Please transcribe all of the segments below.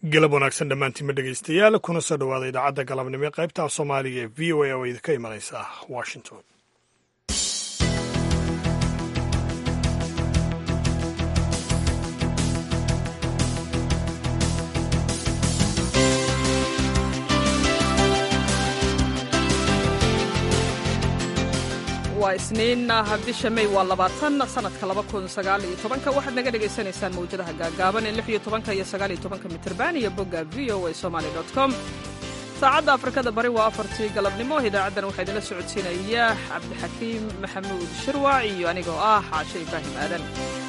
galab wanaagsan dhammaantiinma dhegaystayaal kuna soo dhowaada idaacadda galabnimo ee qaybta af soomaaliga ee v o a oo idinka imanaysa washington waa isniin bisha may waa labaatan sanadka laba kun sagaal iyo tobanka waxaad naga dhagaysanaysaan mawjadaha gaagaaban ee lix iyo tobanka iyo sagaal iyo tobanka mitirban iyo bogga v o a somaali dot com saacadda afrikada bari waa afartii galabnimo idaacaddan waxaa idinla socodsiinaya cabdixakiim maxamuud shirwac iyo anigoo ah xaashe ibraahim aadan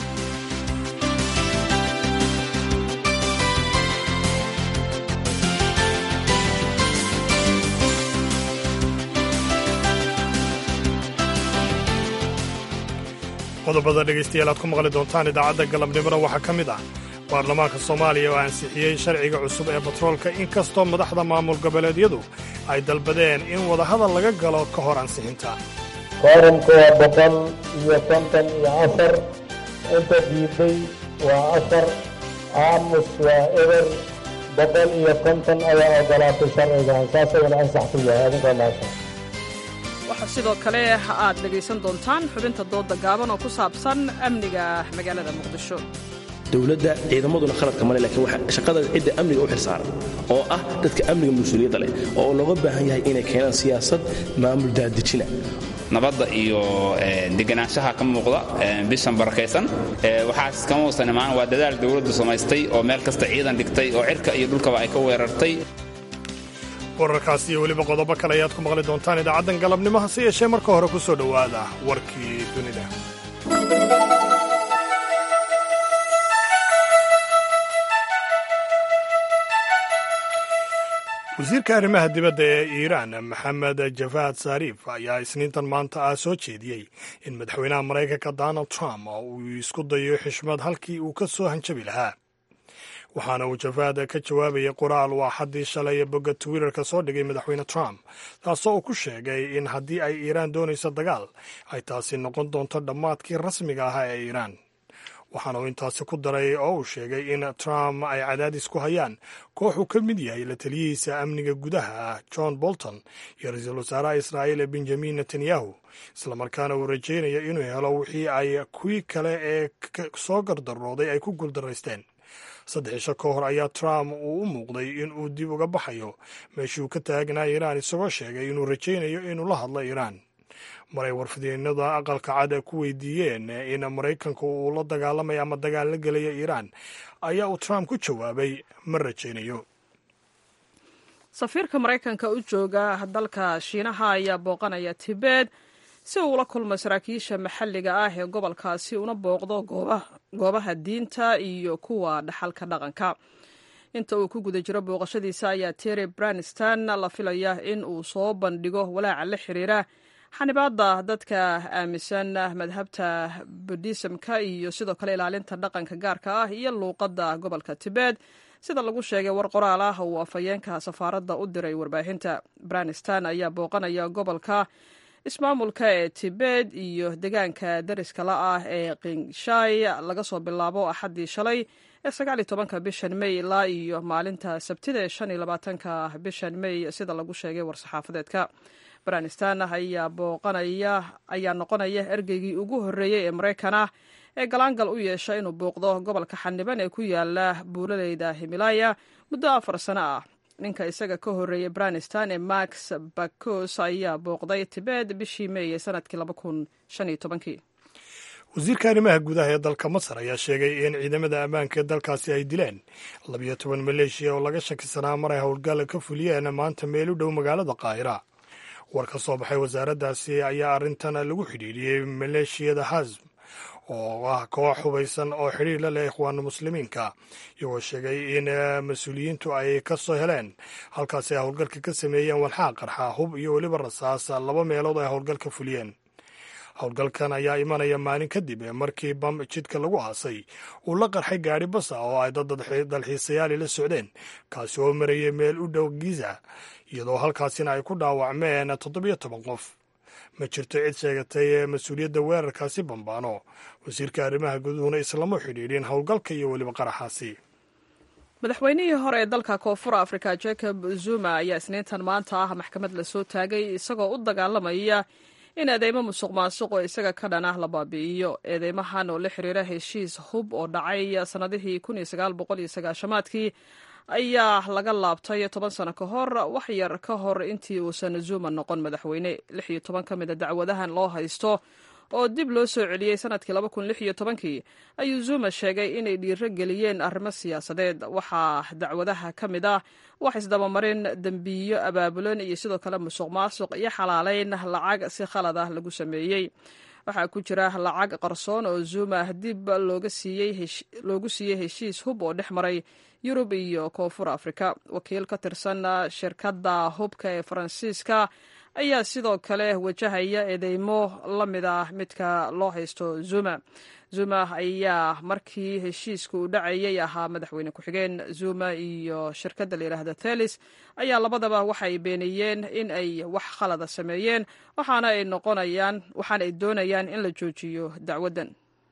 qodobada dhegaystayaal aad ku maqli doontaan idaacadda galabnimona waxaa ka mid ah baarlamaanka soomaaliya oo ansixiyey sharciga cusub ee batroolka inkastoo madaxda maamul goboleedyadu ay dalbadeen in wadahadal laga galo ka hor ansixinta kooramka waa boqol iyo konton iyo afar inta diiday waa afar aamus waa eber boqol iyo konton ayaa ogolaatay sharcigan saasaguna ansax ku yahay adinkoo maasha waxaa sidoo kale aad dhegaysan doontaan xubinta dooda gaaban oo ku saabsan amniga magaalada muqdisho dowladda ciidamaduna khaladka male laakiin shaqada cidda amniga u xilsaaran oo ah dadka amniga mas-uuliyadda leh oo looga baahan yahay inay keenaan siyaasad maamul daadejina nabadda iyo deganaanshaha ka muuqda bishan barakaysan waxaas kama uusan imaan waa dadaal dowladdu samaystay oo meel kasta ciidan dhigtay oo cirka iyo dhulkaba ay ka weerartay wararkaas iyo weliba qodobo kale ayaad ku maqli doontaan idaacaddan galabnimo hase yeeshee marka hore ku soo dhowaada warkii dunida wasiirka arrimaha dibadda ee iiraan maxamed javaad sariif ayaa isniintan maanta ah soo jeediyey in madaxweynaha maraykanka donald trump uu isku dayo xishmad halkii uu ka soo hanjabi lahaa waxaana uu javaad ka jawaabayay qoraal waa xaddii shalay bogga twitter-ka soo dhigay madaxweyne trump taasoo uu ku sheegay in haddii ay iiraan doonayso dagaal ay taasi noqon doonto dhammaadkii rasmiga ahaa ee iiraan waxaana uu intaasi ku daray oo uu sheegay in trump ay cadaadis ku hayaan koox uu ka mid yahay la taliyihiisa amniga gudaha ah john bolton iyo ra-iisul wasaaraha israa'iil benjamin netanyahu islamarkaana uu rajaynayo inuu helo wixii ay kuwii kale ee soo gardarooday ay ku guuldaraysteen saddex isho ka hor ayaa trump uu u muuqday in uu dib uga baxayo meeshii uu ka taagnaa iiraan isagoo sheegay inuu rajaynayo inuu la hadlo iiraan maray warfidyeenada aqalka cad ku weydiiyeen in maraykanku uu la dagaalamaya ama dagaal la gelaya iiraan ayaa uu trump ku jawaabay ma rajaynayo safiirka maraykanka u jooga dalka shiinaha ayaa booqanaya tibet si uu ula kulmo saraakiisha maxalliga ah ee gobolkaasi una booqdo goobaha diinta iyo kuwa dhaxalka dhaqanka inta uu ku guda jiro booqashadiisa ayaa terry braniston la filaya in uu soo bandhigo walaaca la xiriira xanibaadda dadka aaminsan madhabta budhisamka iyo sidoo kale ilaalinta dhaqanka gaarka ah iyo luuqadda gobolka tibet sida lagu sheegay war qoraal ah uu afhayeenka safaaradda u diray warbaahinta braniston ayaa booqanaya gobolka ismaamulka ee tibet iyo degaanka dariska la ah ee kingshay laga soo bilaabo axaddii shalay ee sagaaliyo tobanka bishan may ilaa iyo maalinta sabtida ee shan iyo labaatanka bishan may sida lagu sheegay war-saxaafadeedka branistan ayaa booqanaya ayaa noqonaya ergeygii ugu horreeyey ee maraykan ah ee galaangal u yeesha inuu booqdo gobolka xaniban ee ku yaala buulaleyda himilaya muddo afar sano ah ninka isaga ka horreeyey branistan ee max bakos ayaa booqday tibet bishii meey ee sanadkii laba kun shan iyo tobankii wasiirka arrimaha gudaha ee dalka masar ayaa sheegay in ciidamada ammaanka ee dalkaasi ay dileen labiyo toban maleeshiya oo laga shakisanaa maray howlgal ka fuliyeen maanta meel u dhow magaalada qaahira war ka soo baxay wasaaraddaasi ayaa arrintan lagu xidhiidhiyey maleeshiyada hasm oo ah koox hubaysan oo xidhiir la leh ikhwaanu muslimiinka iyagoo sheegay in mas-uuliyiintu ay ka soo heleen halkaasi ay howlgalka ka sameeyeen walxaa qarxa hub iyo weliba rasaas laba meelood ay howlgal ka fuliyeen howlgalkan ayaa imanaya maalin kadib markii bam jidka lagu aasay uu la qarxay gaadhi basa oo ay dad dalxiisayaali la socdeen kaasi oo marayay meel u dhow giza iyadoo halkaasina ay ku dhaawacmeen toddobiyo toban qof ma jirto cid sheegatay mas-uuliyadda weerarkaasi bambaano wasiirka arrimaha guduhuna islama xidhiidhin howlgalka iyo weliba qaraxaasi madaxweynihii hore ee dalka koonfur africa jacob zuma ayaa isniintan maanta ah maxkamad lasoo taagay isagoo u dagaalamaya in eedeymo musuq maasuq oo isaga ka dhan ah la baabi'iyo eedeymahan oo la xiriira heshiis hub oo dhacay sannadihii aadkii ayaa laga laabtay toban sano ka hor wax yar ka hor intii uusan zuma noqon madaxweyne lix iyo toban ka mida dacwadahan loo haysto oo dib loo soo celiyey sanadkii kii ayuu zuma sheegay inay dhiiro geliyeen arrimo siyaasadeed waxaa dacwadaha ka mid ah wax isdabamarin dembiyo abaabulan iyo sidoo kale musuq maasuq iyo xalaalayn lacag si khalad ah lagu sameeyey waxaa ku jira lacag qarsoon oo zuma dib loogu siiyey heshiis hub oo dhex maray yurub iyo koonfur afrika wakiil ka tirsan shirkadda hubka ee faransiiska ayaa sidoo kale wajahaya eedeymo la mid ah midka loo haysto zuma zuma ayaa markii heshiiska uu dhacayay ahaa madaxweyne ku-xigeen zuma iyo shirkadda la yidhaahda thelis ayaa labadaba waxay beeniyeen in ay wax khalada sameeyeen waxaana ay noqonayaan waxaana ay doonayaan in la joojiyo dacwaddan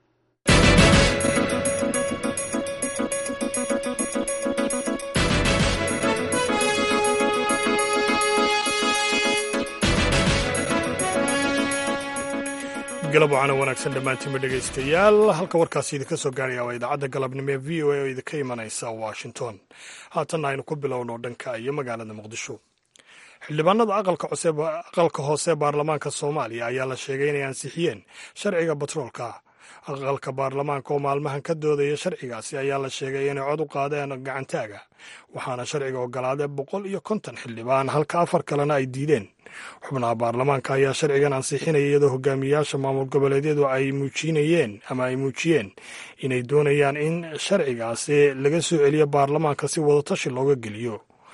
galab waxaana wanaagsan dhammaantiinba dhegaystayaal halka warkaasi idinka soo gaaraya waa idaacadda galabnimo ee v o a oo idinka imanaysa washington haatanna aynu ku bilowno dhanka iyo magaalada muqdisho xildhibaanada aqalka hoose baarlamaanka soomaaliya ayaa la sheegay inay ansixiyeen sharciga batroolka aqalka baarlamaanka oo maalmahan ka doodaya sharcigaasi ayaa la sheegay inay cod u qaadeen gacantaaga waxaana sharciga ogolaadee boqol iyo konton xildhibaan halka afar kalena ay diideen xubnaha baarlamaanka ayaa sharcigan ansixinaya iyadoo hogaamiyayaasha maamul goboleedyadu ay muujinayeen ama ay muujiyeen inay doonayaan in sharcigaasi laga soo celiyo baarlamaanka si wadatashi looga geliyo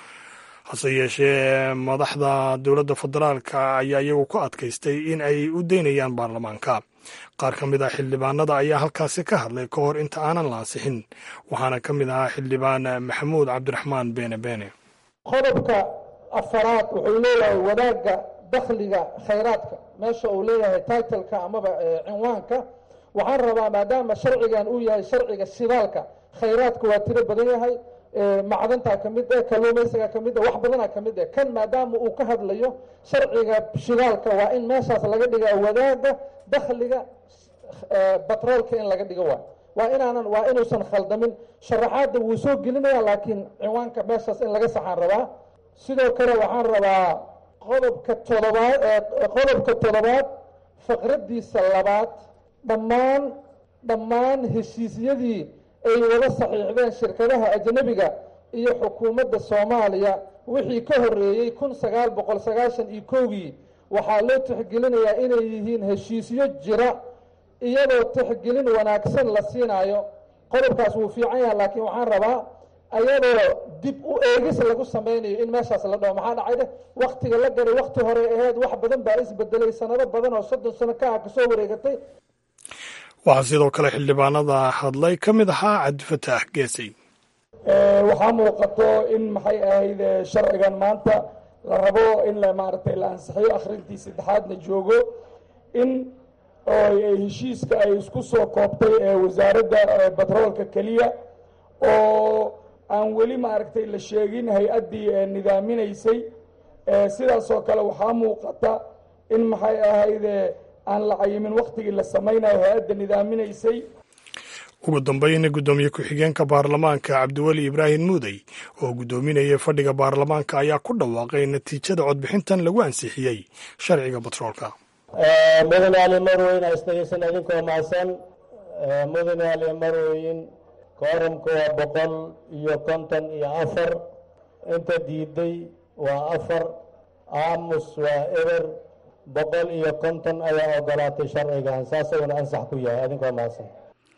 hase yeeshee madaxda dowladda federaalka ayaa iyagu ku adkaystay in ay u daynayaan baarlamaanka qaar ka mid ah xildhibaanada ayaa halkaasi ka hadlay ka hor inta aanan la ansixin waxaana ka mid ahaa xildhibaan maxamuud cabdiraxmaan beene beene qodobka afaraad wuxuu leeyahay wadaagga dakhliga khayraadka meesha uu leeyahay titleka amaba cinwaanka waxaan rabaa maadaama sharcigan uu yahay sharciga shidaalka khayraadka waa tiro badan yahay macdantaa ka mid eh kalluumaysiga ka mid eh wax badanaa ka mid eh kan maadaama uu ka hadlayo sharciga shidaalka waa in meeshaas laga dhigaa wadaagga dakhliga batroolka in laga dhigo waa waa inaanan waa inuusan khaldamin sharaxaadda wuu soo gelinaya laakiin cinwaanka meeshaas in laga saxaan rabaa sidoo kale waxaan rabaa qodobka todobaad qodobka toddobaad faqraddiisa labaad dhammaan dhammaan heshiisyadii ay wada saxiixdeen shirkadaha ajnabiga iyo xukuumadda soomaaliya wixii ka horreeyey kun sagaal boqol sagaashan iyo kowgii waxaa loo tixgelinayaa inay yihiin heshiisyo jira iyadoo tixgelin wanaagsan la siinaayo qodobkaas wuu fiican yahay laakiin waxaan rabaa ayadoo dib u eegis lagu samaynayo in meeshaas la dhaho maxaa dhacay dheh waktiga la galay wakti hore aheyd wax badan baa isbedelay sanado badan oo soddon sano ka ah kasoo wareegatay waxaa sidoo kale xildhibaanada hadlay ka mid ahaa cabdifataax geesay waxaa muuqato in maxay ahayd sharcigan maanta la rabo in la maaragtay la ansixiyo akhrintii saddexaadna joogo in heshiiska ay isku soo koobtay wasaaradda batroolka keliya oo aan weli maaragtay la sheegin hay-addii nidaaminaysay sidaasoo kale waxaa muuqata in maxay ahayd aan la cayimin waktigii la samaynayo hay-adda nidaaminaysay ugu dambayna guddoomiye ku-xigeenka baarlamaanka cabdiweli ibraahim muudey oo guddoominaya fadhiga baarlamaanka ayaa ku dhawaaqay natiijada codbixintan lagu ansixiyey sharciga batroolka mudane ali marweyn asdegeysan idinkoo mahadsan mudane ali marweyn kooramka waa boqol iyo konton iyo afar inta diiday waa afar aamus waa eber boqol iyo konton ayaa ogolaatay sharcigan saasaguna ansax ku yahay idinkoo mahadsan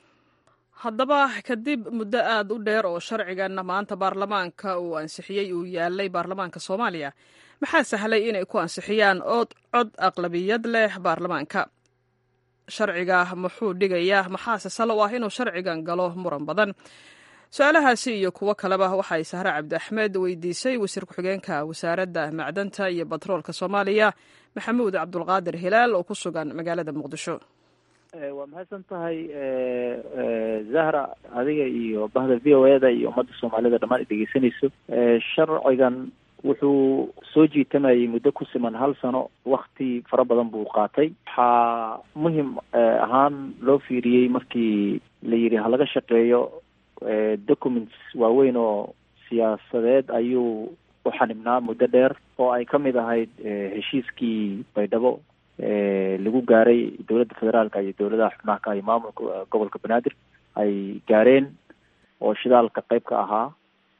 haddaba kadib muddo aad u dheer oo sharcigan maanta baarlamaanka uu ansixiyey uu yaalay baarlamaanka soomaaliya maxaa sahlay inay ku ansixiyaan ood cod aqlabiyad leh baarlamaanka sharciga muxuu dhigayaa maxaase salo u ah inuu sharcigan galo muran badan su-aalahaasi iyo kuwo kaleba waxay sahre cabdi axmed weydiisay wasiir ku-xigeenka wasaaradda macdanta iyo batroolka soomaaliya maxamuud cabdulqaadir hilaal oo ku sugan magaalada muqdisho waa mahadsan tahay zahra adiga iyo bahda v o e da iyo ummadda soomaalida dhammaan dhegeysanayso sharcigan wuxuu soo jiitamayay muddo ku siman hal sano wakti fara badan buu qaatay waxaa muhim ahaan loo fiiriyey markii la yidhi halaga shaqeeyo documents waaweyn oo siyaasadeed ayuu u xanibnaa muddo dheer oo ay ka mid ahayd heshiiskii baydhabo lagu gaaray dowladda federaalka iyo dowladaha xubnaha iyo maamulka gobolka banaadir ay gaareen oo shidaalka qayb ka ahaa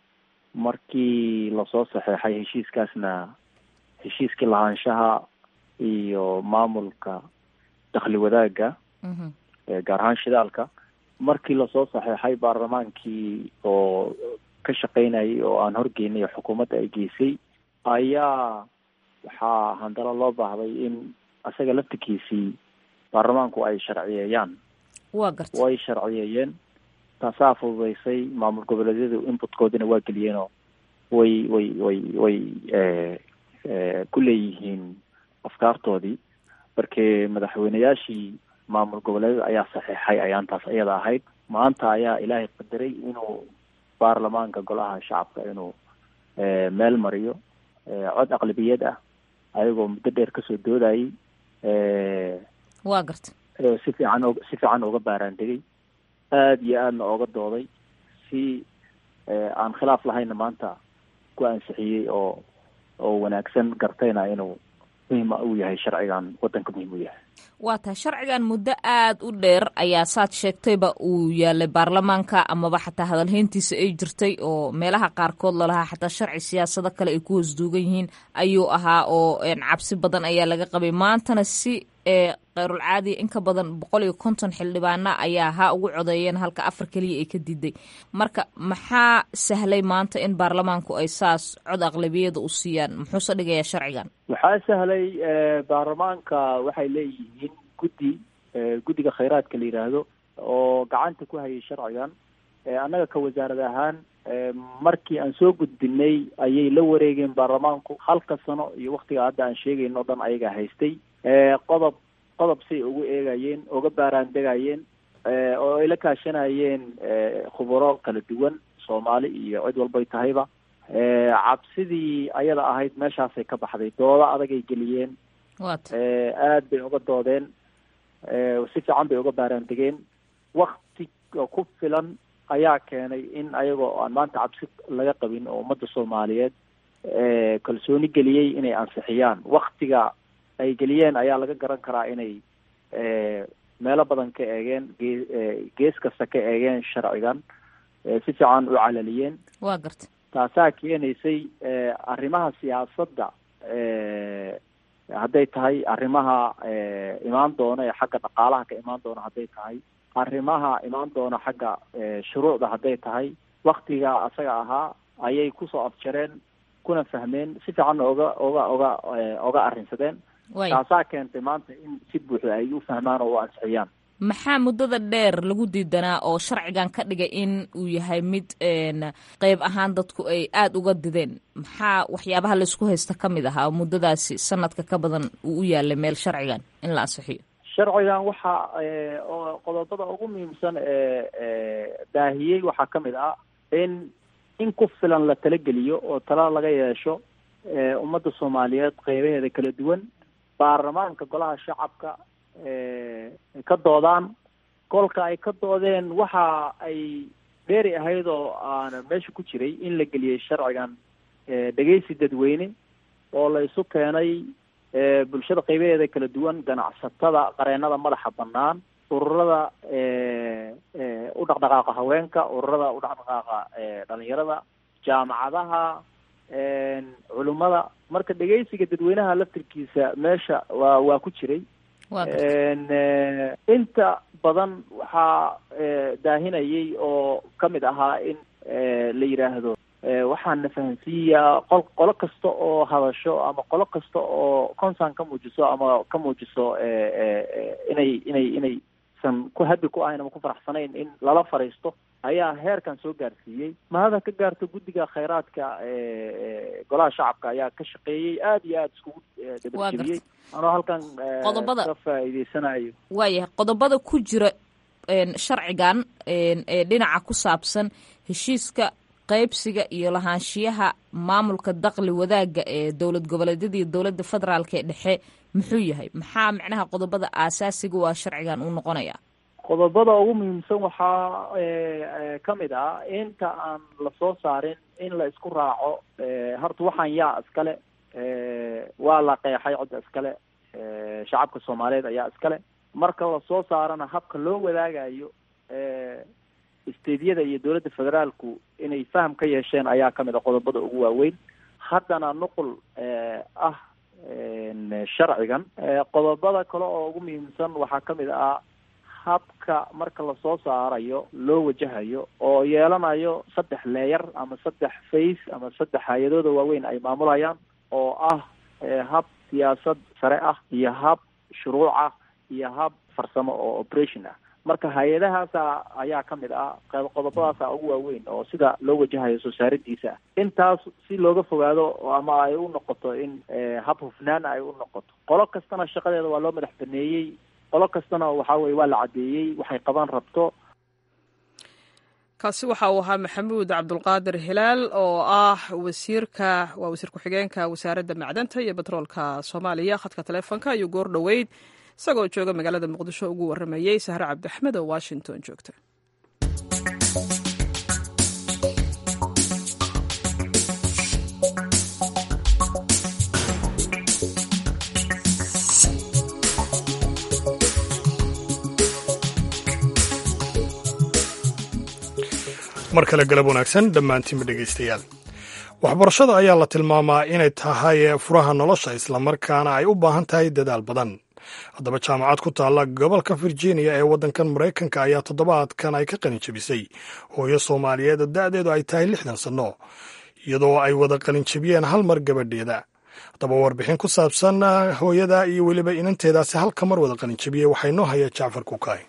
markii lasoo saxeexay heshiiskaasna heshiiskii lahaanshaha iyo maamulka dakhli wadaagga gaar ahaan shidaalka markii lasoo saxeexay baarlamaankii oo ka shaqeynayay oo aan horgeynay xukuumadda ay geysay ayaa waxaa handalo loo baahday in isaga laftikiisii baarlamaanku ay sharciyeeyaan wa garta way sharciyeeyeen taasaa fududeysay maamul goboleedyadu inputkoodina waa geliyeenoo way way way way ku leeyihiin afkaartoodii markee madaxweyneyaashii maamul goboleedyada ayaa saxeexay ayaantaas iyada ahayd maanta ayaa ilaahay qadaray inuu baarlamaanka golaha shacabka inuu meel mariyo cod aqlabiyad ah ayagoo muddo dheer kasoo doodayay wa garta si fiican o si fiican uga baaraandegay aada iyo aadna ooga dooday si aan khilaaf lahayna maanta ku ansixiyey oo oo wanaagsan gartayna inuu muhim uu yahay sharcigan waddanka muhim u yahay waa tahay sharcigan muddo aada u dheer ayaa saad sheegtayba uu yaalay baarlamaanka amaba xataa hadalhayntiisa ay jirtay oo meelaha qaarkood lalahaa xataa sharci siyaasado kale ay ku hoos duugan yihiin ayuu ahaa oo cabsi badan ayaa laga qabay maantana si kheyrul caadiya in ka badan boqol iyo konton xildhibaana ayaa ha ugu codeeyeen halka afar keliya ay ka diiday marka maxaa sahlay maanta in baarlamaanku ay saas cod aqlabiyada u siiyaan muxuuse dhigayaa sharcigan waxaa sahlay baarlamaanka waxay leeyihiin guddi guddiga khayraadka la yidhaahdo oo gacanta ku hayay sharcigan annaga ka wasaarad ahaan markii aan soo gudbinay ayay la wareegeen baarlamaanku halka sano iyo waktiga hadda aan sheegayno o dhan ayaga haystay qodob qodob say ugu eegayeen uga baaraan degayeen oo ay la kaashanayeen khuburo kala duwan soomaali iyo cid walbay tahayba cabsidii ayada ahayd meeshaasay ka baxday doodo adagay geliyeen aad bay uga doodeen si fiican bay uga baaraan degeen wakti ku filan ayaa keenay in ayagoo aan maanta cabsi laga qabin oo ummadda soomaaliyeed kalsooni geliyey inay ansixiyaan waktiga ay geliyeen ayaa laga garan karaa inay meelo badan ka eegeen gee gees kasta ka eegeen sharcigan si fiican u calaliyeen wa garta taasaa keenaysay arrimaha siyaasadda hadday tahay arrimaha imaan doona ee xagga dhaqaalaha ka imaan doona hadday tahay arrimaha imaan doona xagga shuruucda hadday tahay waktiga asaga ahaa ayay kusoo afjareen kuna fahmeen si fiicanna oga oga oga oga arrinsadeen taasaa keentay maanta in si buuxda ay u fahmaan oo u ansixiyaan maxaa muddada dheer lagu diidanaa oo sharcigan ka dhigay in uu yahay mid qeyb ahaan dadku ay aada uga dideen maxaa waxyaabaha laisku haysta ka mid ahaa oo muddadaasi sanadka ka badan uu u yaalay meel sharcigan in la ansixiyo sharcigan waxa oo qodobada ugu muhiimsan ee daahiyey waxaa ka mid ah in in ku filan la talageliyo oo tala laga yeesho ummadda soomaaliyeed qeybaheeda kala duwan baarlamaanka golaha shacabka ka doodaan kolka ay ka doodeen waxa ay dheeri ahayd oo aana meesha ku jiray in la geliyey sharcigan dhegeysi dadweyne oo la isu keenay bulshada qeybaheeda kala duwan ganacsatada qareenada madaxa banaan ururada u dhaqdhaqaaqa haweenka ururada u dhaqdhaqaaqa dhalinyarada jaamacadaha culimada marka dhegeysiga dadweynaha laftirkiisa meesha waa waa ku jiray inta badan waxaa daahinayay oo kamid ahaa in la yidhaahdo waxaan na fahansiiyaa qol qolo kasta oo hadasho ama qolo kasta oo concern ka muujiso ama ka muujiso inay inay inay san ku habi ku ahayn ama ku faraxsanayn in lala fariisto ayaa heerkan soo gaarsiiyey mahada ka gaarto guddiga khayraadka golaha shacabka ayaa ka shaqeeyey aada iyo aada iskugu dabageliyey anoo halkan Qodobada- ka faa'iideysanayo waayahay qodobada ku jira een, sharcigan een, ee dhinaca ku saabsan heshiiska qaybsiga iyo lahaanshiyaha maamulka daqli wadaagga ee dowlad goboleedyada iyo dowladda federaalk ee dhexe muxuu yahay maxaa macnaha qodobada aasaasiga u ah sharcigan uu noqonaya qodobada ugu muhiimsan waxaa ka mid ah inta aan lasoo saarin in la isku raaco horta waxaan yaa iskale waa la qeexay cidda iskale shacabka soomaaliyeed ayaa iskale marka lasoo saarana habka loo wadaagayo isteedyada iyo dowladda federaalku inay faham ka yeesheen ayaa kamid a qodobada ugu waaweyn haddana nuqul ah sharcigan qodobada kale oo ugu muhiimsan waxaa kamid ah habka marka lasoo saarayo loo wajahayo oo yeelanayo saddex leeyar ama saddex face ama saddex hay-adooda waaweyn ay maamulayaan oo ah hab siyaasad sare ah iyo hab shuruuc ah iyo hab farsamo oo operation ah marka hay-adahaasa ayaa kamid ah qodobadaasa ugu waaweyn oo sida loo wajahayo soo saaridiisa intaas si looga fogaado ama ay u noqoto in hab hufnaan ay u noqoto qolo kastana shaqadeeda waa loo madax baneeyey qolo kastana waxa weye waa la caddeeyey waxay qaban rabto kaasi waxa uu ahaa maxamuud cabdulqaadir hilaal oo ah wasiirka waa wasiir ku-xigeenka wasaaradda macdanta iyo betroolka soomaaliya khadka taleefonka ayuu goor dhoweyd isagoo jooga magaalada muqdisho ugu waramayey sahre cabdixmed oo washington joogta mar kale galab wanaagsan dhammaantiinba dhegaystayaal waxbarashada ayaa la tilmaamaa inay tahay furaha nolosha islamarkaana ay u baahan tahay dadaal badan haddaba jaamacad ku taalla gobolka virginia ee waddankan maraykanka ayaa toddobaadkan ay ka qalin jebisay hooyo soomaaliyeed da'deedu ay tahay lixdan sanno iyadoo ay wada qalinjebiyeen hal mar gabadheeda haddaba warbixin ku saabsan hooyada iyo weliba inanteedaasi halka mar wada qalinjebiyey waxaa inoo haya jacfar kukaay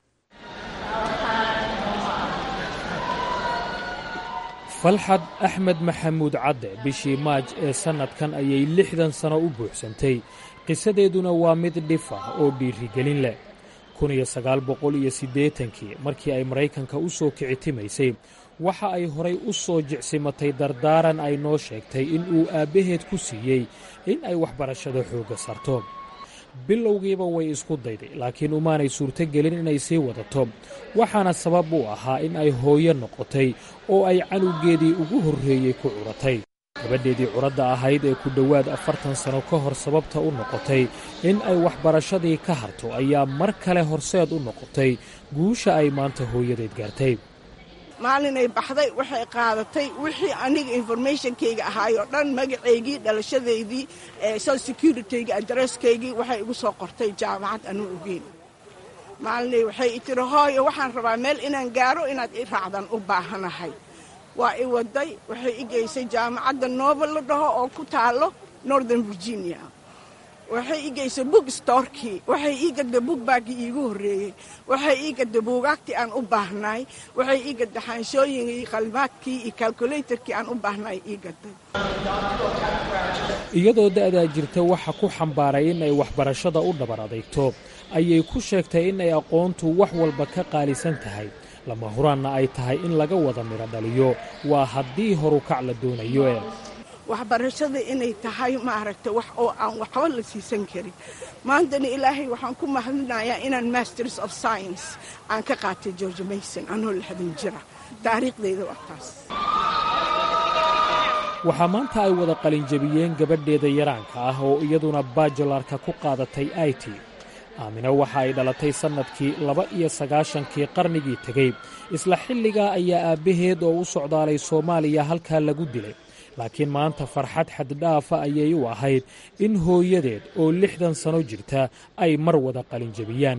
falxad axmed maxamuud cadde bishii maaj ee sannadkan ayay lixdan sano u buuxsantay qisadeeduna waa mid dhif ah oo dhiirigelin leh kun iyo sagaal boqol iyo siddeetankii markii ay maraykanka u soo kicitimaysay waxa ay horay u soo jicsimatay dardaaran ay noo sheegtay in uu aabbaheed ku siiyey in ay waxbarashada xoogga sarto bilowgiiba way isku dayday laakiin umaanay suurtogelin inay sii wadato waxaana sabab u ahaa in ay hooyo noqotay oo ay canugeedii ugu horreeyey ku curatay gabadheedii curadda ahayd ee ku dhowaad afartan sano ka hor sababta u noqotay in ay waxbarashadii ka harto ayaa mar kale horseed u noqotay guusha ay maanta hooyadeed gaartay maalinay baxday waxay qaadatay wixii aniga informationkayga ahaay oo dhan magacaygii dhalashadaydii social securityga adresskaygii waxay igu soo qortay jaamacad anuu ogeyn maalinay waxay i tiri hooyo waxaan rabaa meel inaan gaaro inaad i raacdan u baahanahay waa i waday waxay i geysay jaamacadda noobel la dhaho oo ku taalo northern virginia waxay ii geysay book storkii waxay ii gadda bookbaggii iigu horreeyey waxay ii gadda buugaagtii aan u baahnaay waxay ii gadda xaanshooyinkii qalmaadkii iyo calculatorkii aan u baahnaay ii gadday iyadoo da'daa jirta waxa ku xambaaray in ay waxbarashada u dhabar adeegto ayay ku sheegtay in ay aqoontu wax walba ka qaalisan tahay lama huraanna ay tahay in laga wada midho dhaliyo waa haddii horukac la doonayo ee waxbarashada inay tahay maaragta wax oo aan waxba la siisan karin maantana ilaahay waxaan ku mahadinayaa inaan masters of science aan ka qaatay george mason anoo lixdan jira taariikhdayda waa taas waxaa maanta ay wada qalinjabiyeen gabadheeda yaraanka ah oo iyaduna bajularka ku qaadatay it aamina waxa ay dhalatay sannadkii laba iyo sagaashankii qarnigii tegey isla xilligaa ayaa aabbaheed oo u socdaalay soomaaliya halkaa lagu dilay laakiin maanta farxad xaddhaafa ayay u ahayd in hooyadeed oo lixdan sano jirta ay mar wada qalinjabiyaan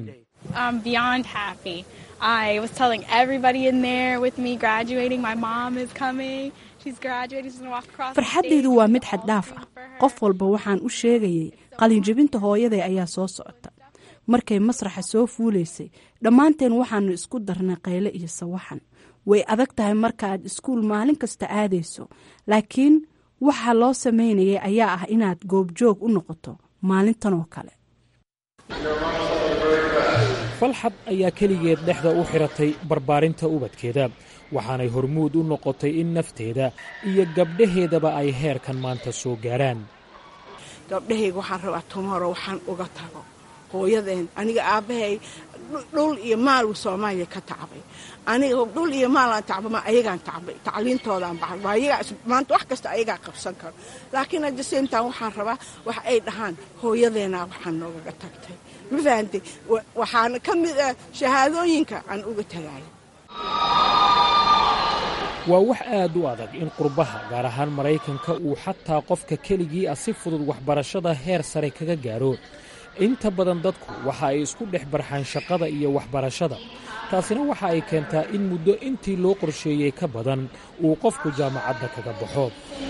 farxaddaydu waa mid xaddhaaf ah qof walba waxaan u sheegayay qalinjabinta hooyaday ayaa soo socota markay masraxa soo fuulaysay dhammaanteen waxaannu isku darnay qayle iyo sawaxan way adag tahay markaaad iskuul maalin kasta aadayso laakiin waxaa loo sameynayay ayaa ah inaad goobjoog u noqoto maalintan oo kale falxad ayaa keligeed dhexda u xiratay barbaarinta ubadkeeda waxaanay hormuud u noqotay in nafteeda iyo gabdhaheedaba ay heerkan maanta soo gaaraan gabdhahayga waxaan rabaa tumoro waxaan uga tago hooyadeen aniga aabbahay dhul iyo maal soomaaliya ka tacbay aniga dhul iyo maalaan tacbama ayagaan tacbay tacliintoodaan baxay waa ayagaa maanta wax kasta ayagaa qabsan karo laakiin hadda seyntan waxaan rabaa wax ay dhahaan hooyadeenaa waxaan noogaga tagtay ma fahantay waxaana ka mid ah shahaadooyinka aan uga tagayo waa wax aad u adag in qurbaha gaar ahaan maraykanka uu xataa qofka keligii ah si fudud waxbarashada heer sare kaga gaaro inta badan dadku waxa ay isku dhex barxaan shaqada iyo waxbarashada taasina waxa ay keentaa in muddo intii loo qorsheeyey ka badan uu qofku jaamacadda kaga baxo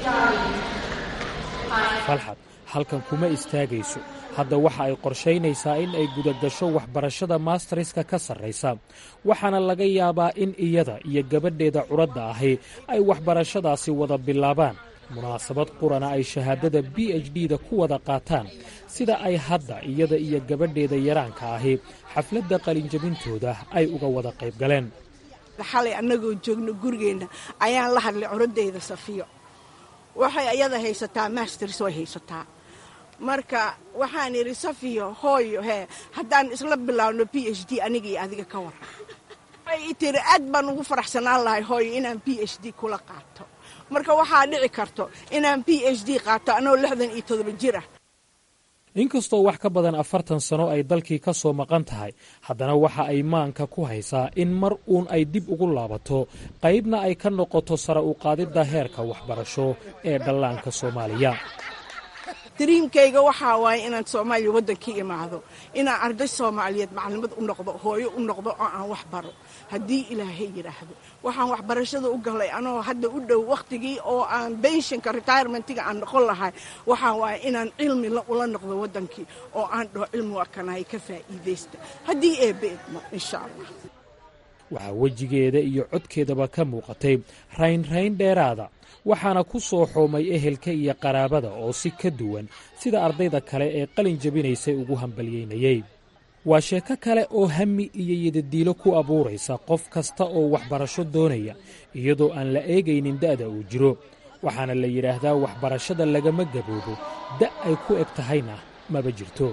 falxad halkan kuma istaagayso hadda waxa ay qorshaynaysaa in ay gudagasho waxbarashada maastariska ka sarraysa waxaana laga yaabaa in iyada iyo gabadheeda curadda ahi ay waxbarashadaasi wada bilaabaan munaasabad qurana ay shahaadada b h d da ku wada qaataan sida ay hadda iyada iyo gabadheeda yaraanka ahi xafladda qalinjabintooda ay uga wada qayb galeen xalay annagoo joogno gurigeenna ayaan la hadlay curadeyda safiyo waxay ayada haysataa masters way haysataa marka waxaan idhi safiyo hooyo hee haddaan isla bilaabno b h d aniga iyo adiga ka waran waxay tiri aad baan ugu faraxsanaan lahay hooyo inaan b h d kula qaato marka waxaa dhici karto inaan b h d qaato anoo lixdan iyo todoba jir ah inkastoo wax ka badan afartan sano ay dalkii ka soo maqan tahay haddana waxa ay maanka ku haysaa in mar uun ay dib ugu laabato qaybna ay ka noqoto sare u qaadidda heerka waxbarasho ee dhallaanka soomaaliya dariimkayga waxaa waaye inaan soomaaliya waddankii imaado inaan arday soomaaliyeed maclimad u noqdo hooyo u noqdo oo aan wax baro haddii ilaahay yidhaahdo waxaan waxbarashada u galay anoo hadda u dhow wakhtigii oo aan benshinka retirementiga aan noqon lahay waxaa waaye inaan cilmi ula noqdo waddankii oo aan dhaho cilmi waa kanahay ka faa'iidaysta haddii eebbe idmo insha allah waxaa wejigeeda iyo codkeedaba ka muuqatay raynrayn dheeraada waxaana ku soo xoomay ehelka iyo qaraabada oo si ka duwan sida ardayda kale ee qalin jabinaysay ugu hambalyeynayey waa sheeko kale oo hami iyo yadadiilo ku abuuraysa qof kasta oo waxbarasho doonaya iyadoo aan la eegaynin da'da uu jiro waxaana la yidhaahdaa waxbarashada lagama gaboobo da' ay ku eg tahayna maba jirto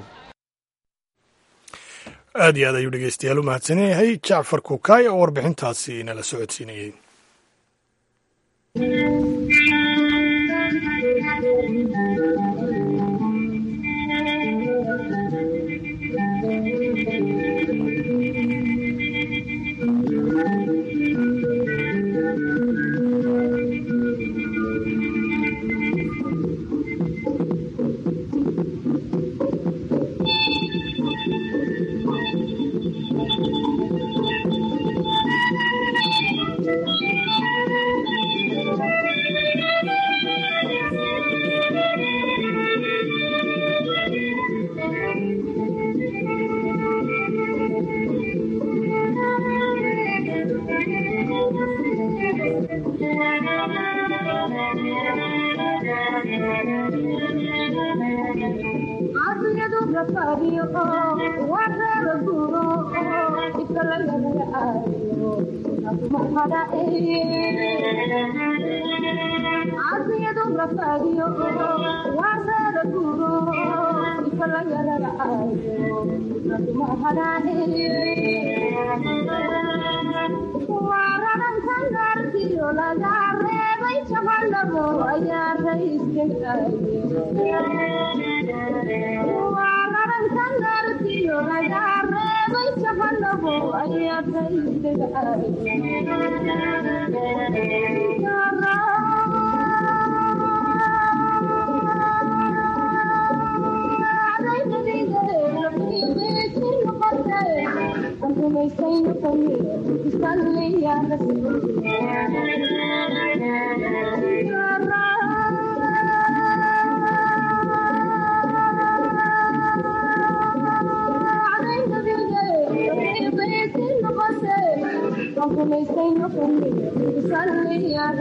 aad iyo aad ayuu dhegeystayaal u mahadsan yahay jacfar kukaay oo warbixintaasi nala socodsiinayey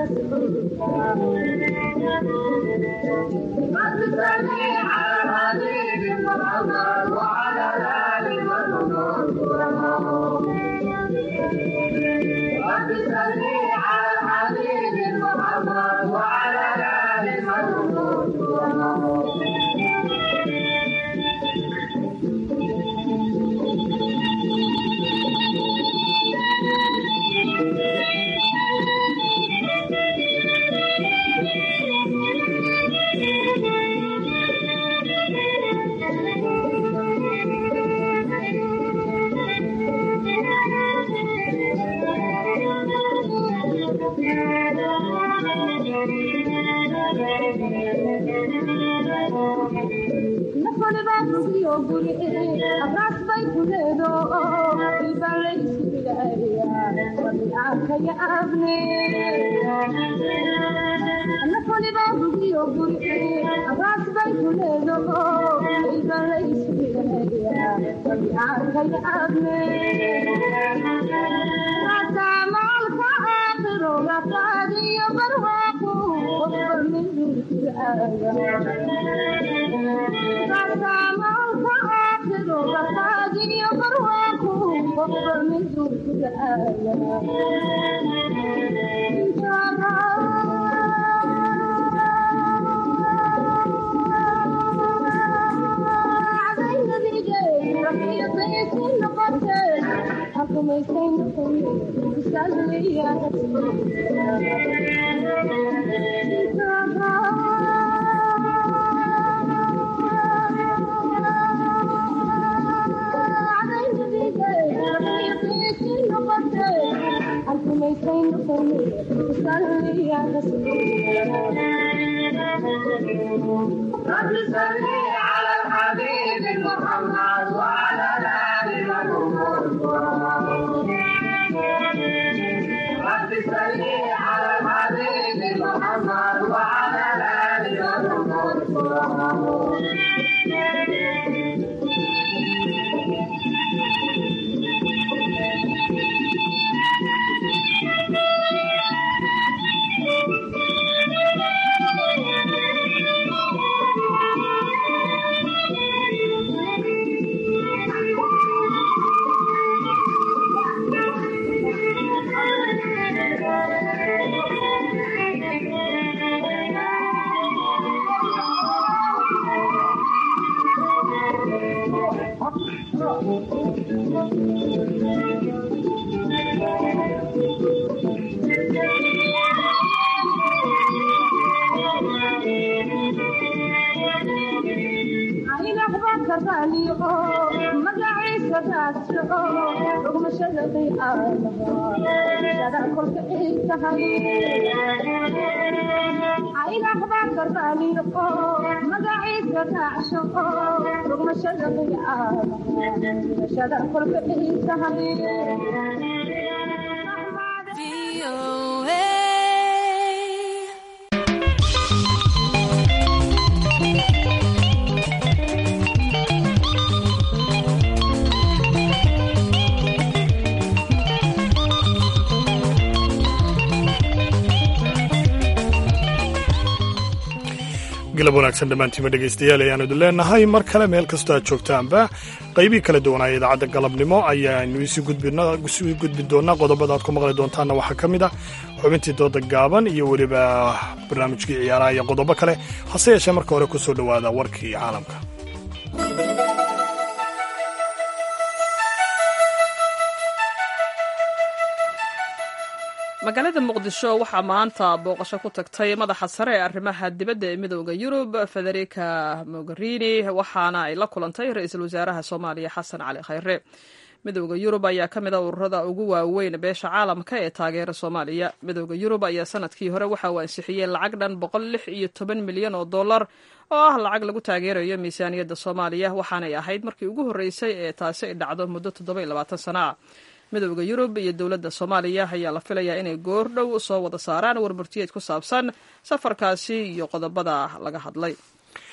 galab wanaagsan dhammaantiima dhegaystayaal ayaanu idin leenahay mar kale meel kastoo aad joogtaanba qaybii kala duwanaa idaacadda galabnimo ayaanu isii gudbi doonaa qodobada aad ku maqli doontaanna waxaa ka mid ah xubintii dooda gaaban iyo weliba barnaamijkii ciyaaraha iyo qodobo kale hase yeeshee marka hore ku soo dhowaada warkii caalamka magaalada muqdisho waxaa maanta booqasho ku tagtay madaxa sare ee arrimaha dibadda ee midooda yurub federica mogherini waxaana ay la kulantay ra-iisul wasaaraha soomaaliya xasan cali khayre midooda yurub ayaa ka mid a ururada ugu waaweyn beesha caalamka ee taageera soomaaliya midooda yurub ayaa sanadkii hore waxa uu ansixiyey lacag dhan boqol lix iyo toban milyan oo dollar oo ah lacag lagu taageerayo miisaaniyadda soomaaliya waxaanay ahayd markii ugu horreysay ee taasi ay dhacdo muddo toddoba iyo labaatan sano ah midooda yurub iyo dowladda soomaaliya ayaa la filayaa inay goor dhow soo wada saaraan warmurtiyeed ku saabsan safarkaasi iyo qodobada laga hadlay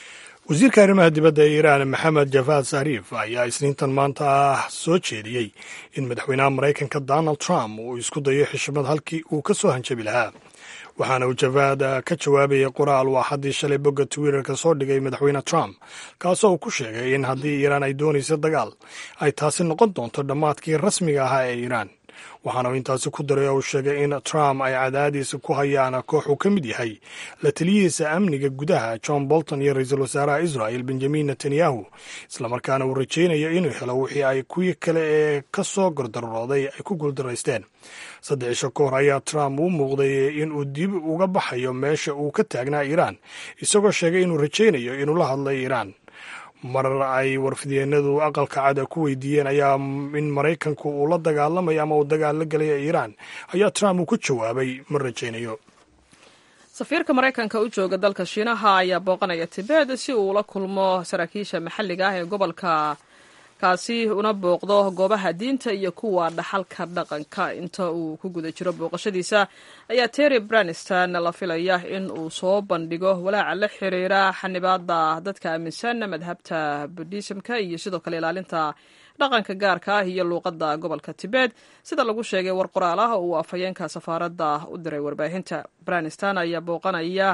wasiirka arrimaha dibadda ee iiraan maxamed jafaad sariif ayaa isniintan maanta ah soo jeediyey in madaxweynaha maraykanka donald trump uu isku dayo xishmad halkii uu ka soo hanjabi lahaa waxaana uu jafaad ka jawaabayay qoraal uu axaddii shalay bogga twitterka soo dhigay madaxweyne trump kaasoo uu ku sheegay in haddii iiraan ay doonayso dagaal ay taasi noqon doonto dhammaadkii rasmiga ahaa ee iiraan waxaana uu intaasi ku daray oo uu sheegay in trump ay cadaadiisa ku hayaan koox uu ka mid yahay la taliyihiisa amniga gudaha john bolton iyo ra-iisul wasaaraha israel benjamin netanyahu islamarkaana uu rajaynayo inuu helo wixii ay kuwii kale ee ka soo gordarooday ay ku guuldaraysteen saddex isho ka hor ayaa trump uu muuqday inuu dib uga baxayo meesha uu ka taagnaa iiraan isagoo sheegay inuu rajaynayo inuu la hadlay iiraan marar ay warfidyeennadu aqalka cada ku weydiiyeen ayaa in maraykanku uu la dagaalamayo ama uu dagaal la gelaya iiraan ayaa trump uu ku jawaabay ma rajaynayo safiirka maraykanka u jooga dalka shiinaha ayaa booqanaya tibet si uu ula kulmo saraakiisha maxalliga ah ee gobolka kaasi una booqdo goobaha diinta iyo kuwa dhaxalka dhaqanka inta uu ku guda jiro booqashadiisa ayaa terry braniston la filaya in uu soo bandhigo walaaca la xiriira xanibaada dadka aaminsan madhabta budhisimka iyo sidoo kale ilaalinta dhaqanka gaarka ah iyo luuqadda gobolka tibet sida lagu sheegay war qoraal ah uu afhayeenka safaaradda u diray warbaahinta braniston ayaa booqanaya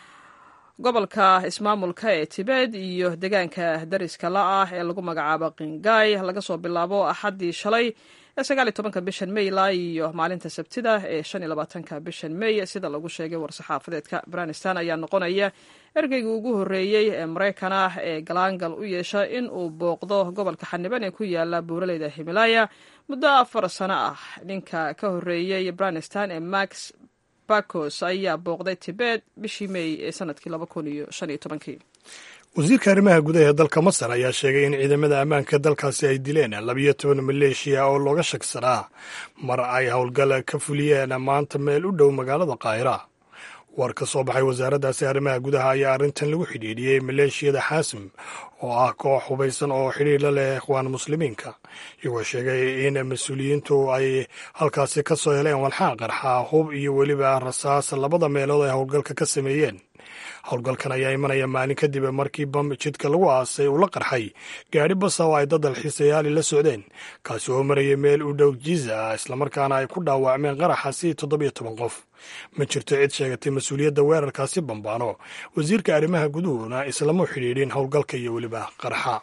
gobolka ismaamulka ee tibet iyo deegaanka dariska la ah ee lagu magacaabo qingay laga soo bilaabo axaddii shalay ee sagaaliyo tobanka bishan may ilaa iyo maalinta sabtida ee shan iyo labaatanka bishan may sida lagu sheegay war-saxaafadeedka braniston ayaa noqonaya ergeygii ugu horreeyey ee maraykan ah ee galaangal u yeesha in uu booqdo gobolka xaniban ee ku yaala buuraleyda himalaya muddo afar sano ah ninka ka horreeyey braniston ee max bakos ayaa booqday tibet bishii may ee sanadkii laba kun iyo shan iyo tobankii wasiirka arrimaha gudaha ee dalka masar ayaa sheegay in ciidamada ammaanka dalkaasi ay dileen labiyo toban maleeshiya oo looga shagsanaa mar ay howlgal ka fuliyeen maanta meel u dhow magaalada qaahira war ka soo baxay wasaaraddaasi arrimaha gudaha ayaa arrintan lagu xidhiidhiyey maleeshiyada xaasim oo ah koox hubaysan oo xidhiir la leh ikhwaan muslimiinka iyagoo sheegay in mas-uuliyiintu ay halkaasi ka soo heleen walxaa qarxa hub iyo weliba rasaas labada meelood ay howlgalka ka sameeyeen howlgalkan ayaa imanaya maalin kadib markii bam jidka lagu aasay uu la qarxay gaadhi basa oo ay dad dalxiisayaali la socdeen kaasi oo marayay meel u dhow jiza islamarkaana ay ku dhaawacmeen qaraxasi toddobiyo toban qof ma jirto cid sheegatay mas-uuliyadda weerarkaasi bambaano wasiirka arrimaha guduhuna islama xidhiidhin howlgalka iyo weliba qarxa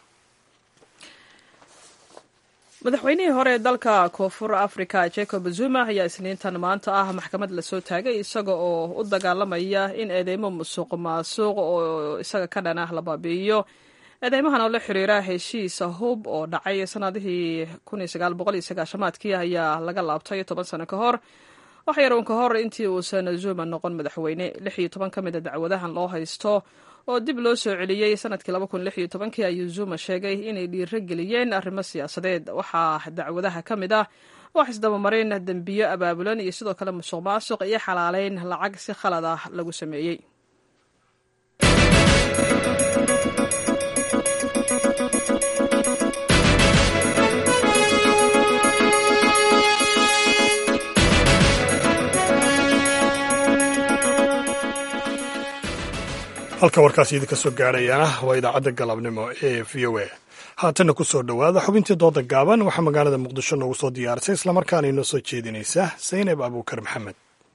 madaxweynihii hore ee dalka koonfur africa jacob zuma ayaa isniintan maanta ah maxkamad lasoo taagay isaga oo u dagaalamaya in eedeymo musuq maasuq oo isaga ka dhan ah la baabi'iyo eedeymahan oo la xiriira heshiisa hub oo dhacay sanadihii maadkii ayaa laga laabtay toban sano ka hor wax yaroon ka hor intii uusan zuma noqon madaxweyne lix iyo toban ka mid a dacwadahan loo haysto oo dib loo soo celiyey sanadkii kii ayuu zuma sheegay inay dhiiro geliyeen arrimo siyaasadeed waxaa dacwadaha ka mid ah wax isdabamarin dembiyo abaabulan iyo sidoo kale musuq maasuq iyo xalaaleyn lacag si khalad ah lagu sameeyey halka warkaasi idinka soo gaadhayana waa idaacadda galabnimo ee v o a haatanna ku soo dhowaada xubintii dooda gaaban waxaa magaalada muqdisho noogu soo diyaarisay islamarkaana inoo soo jeedinaysa saynab abuukar maxamed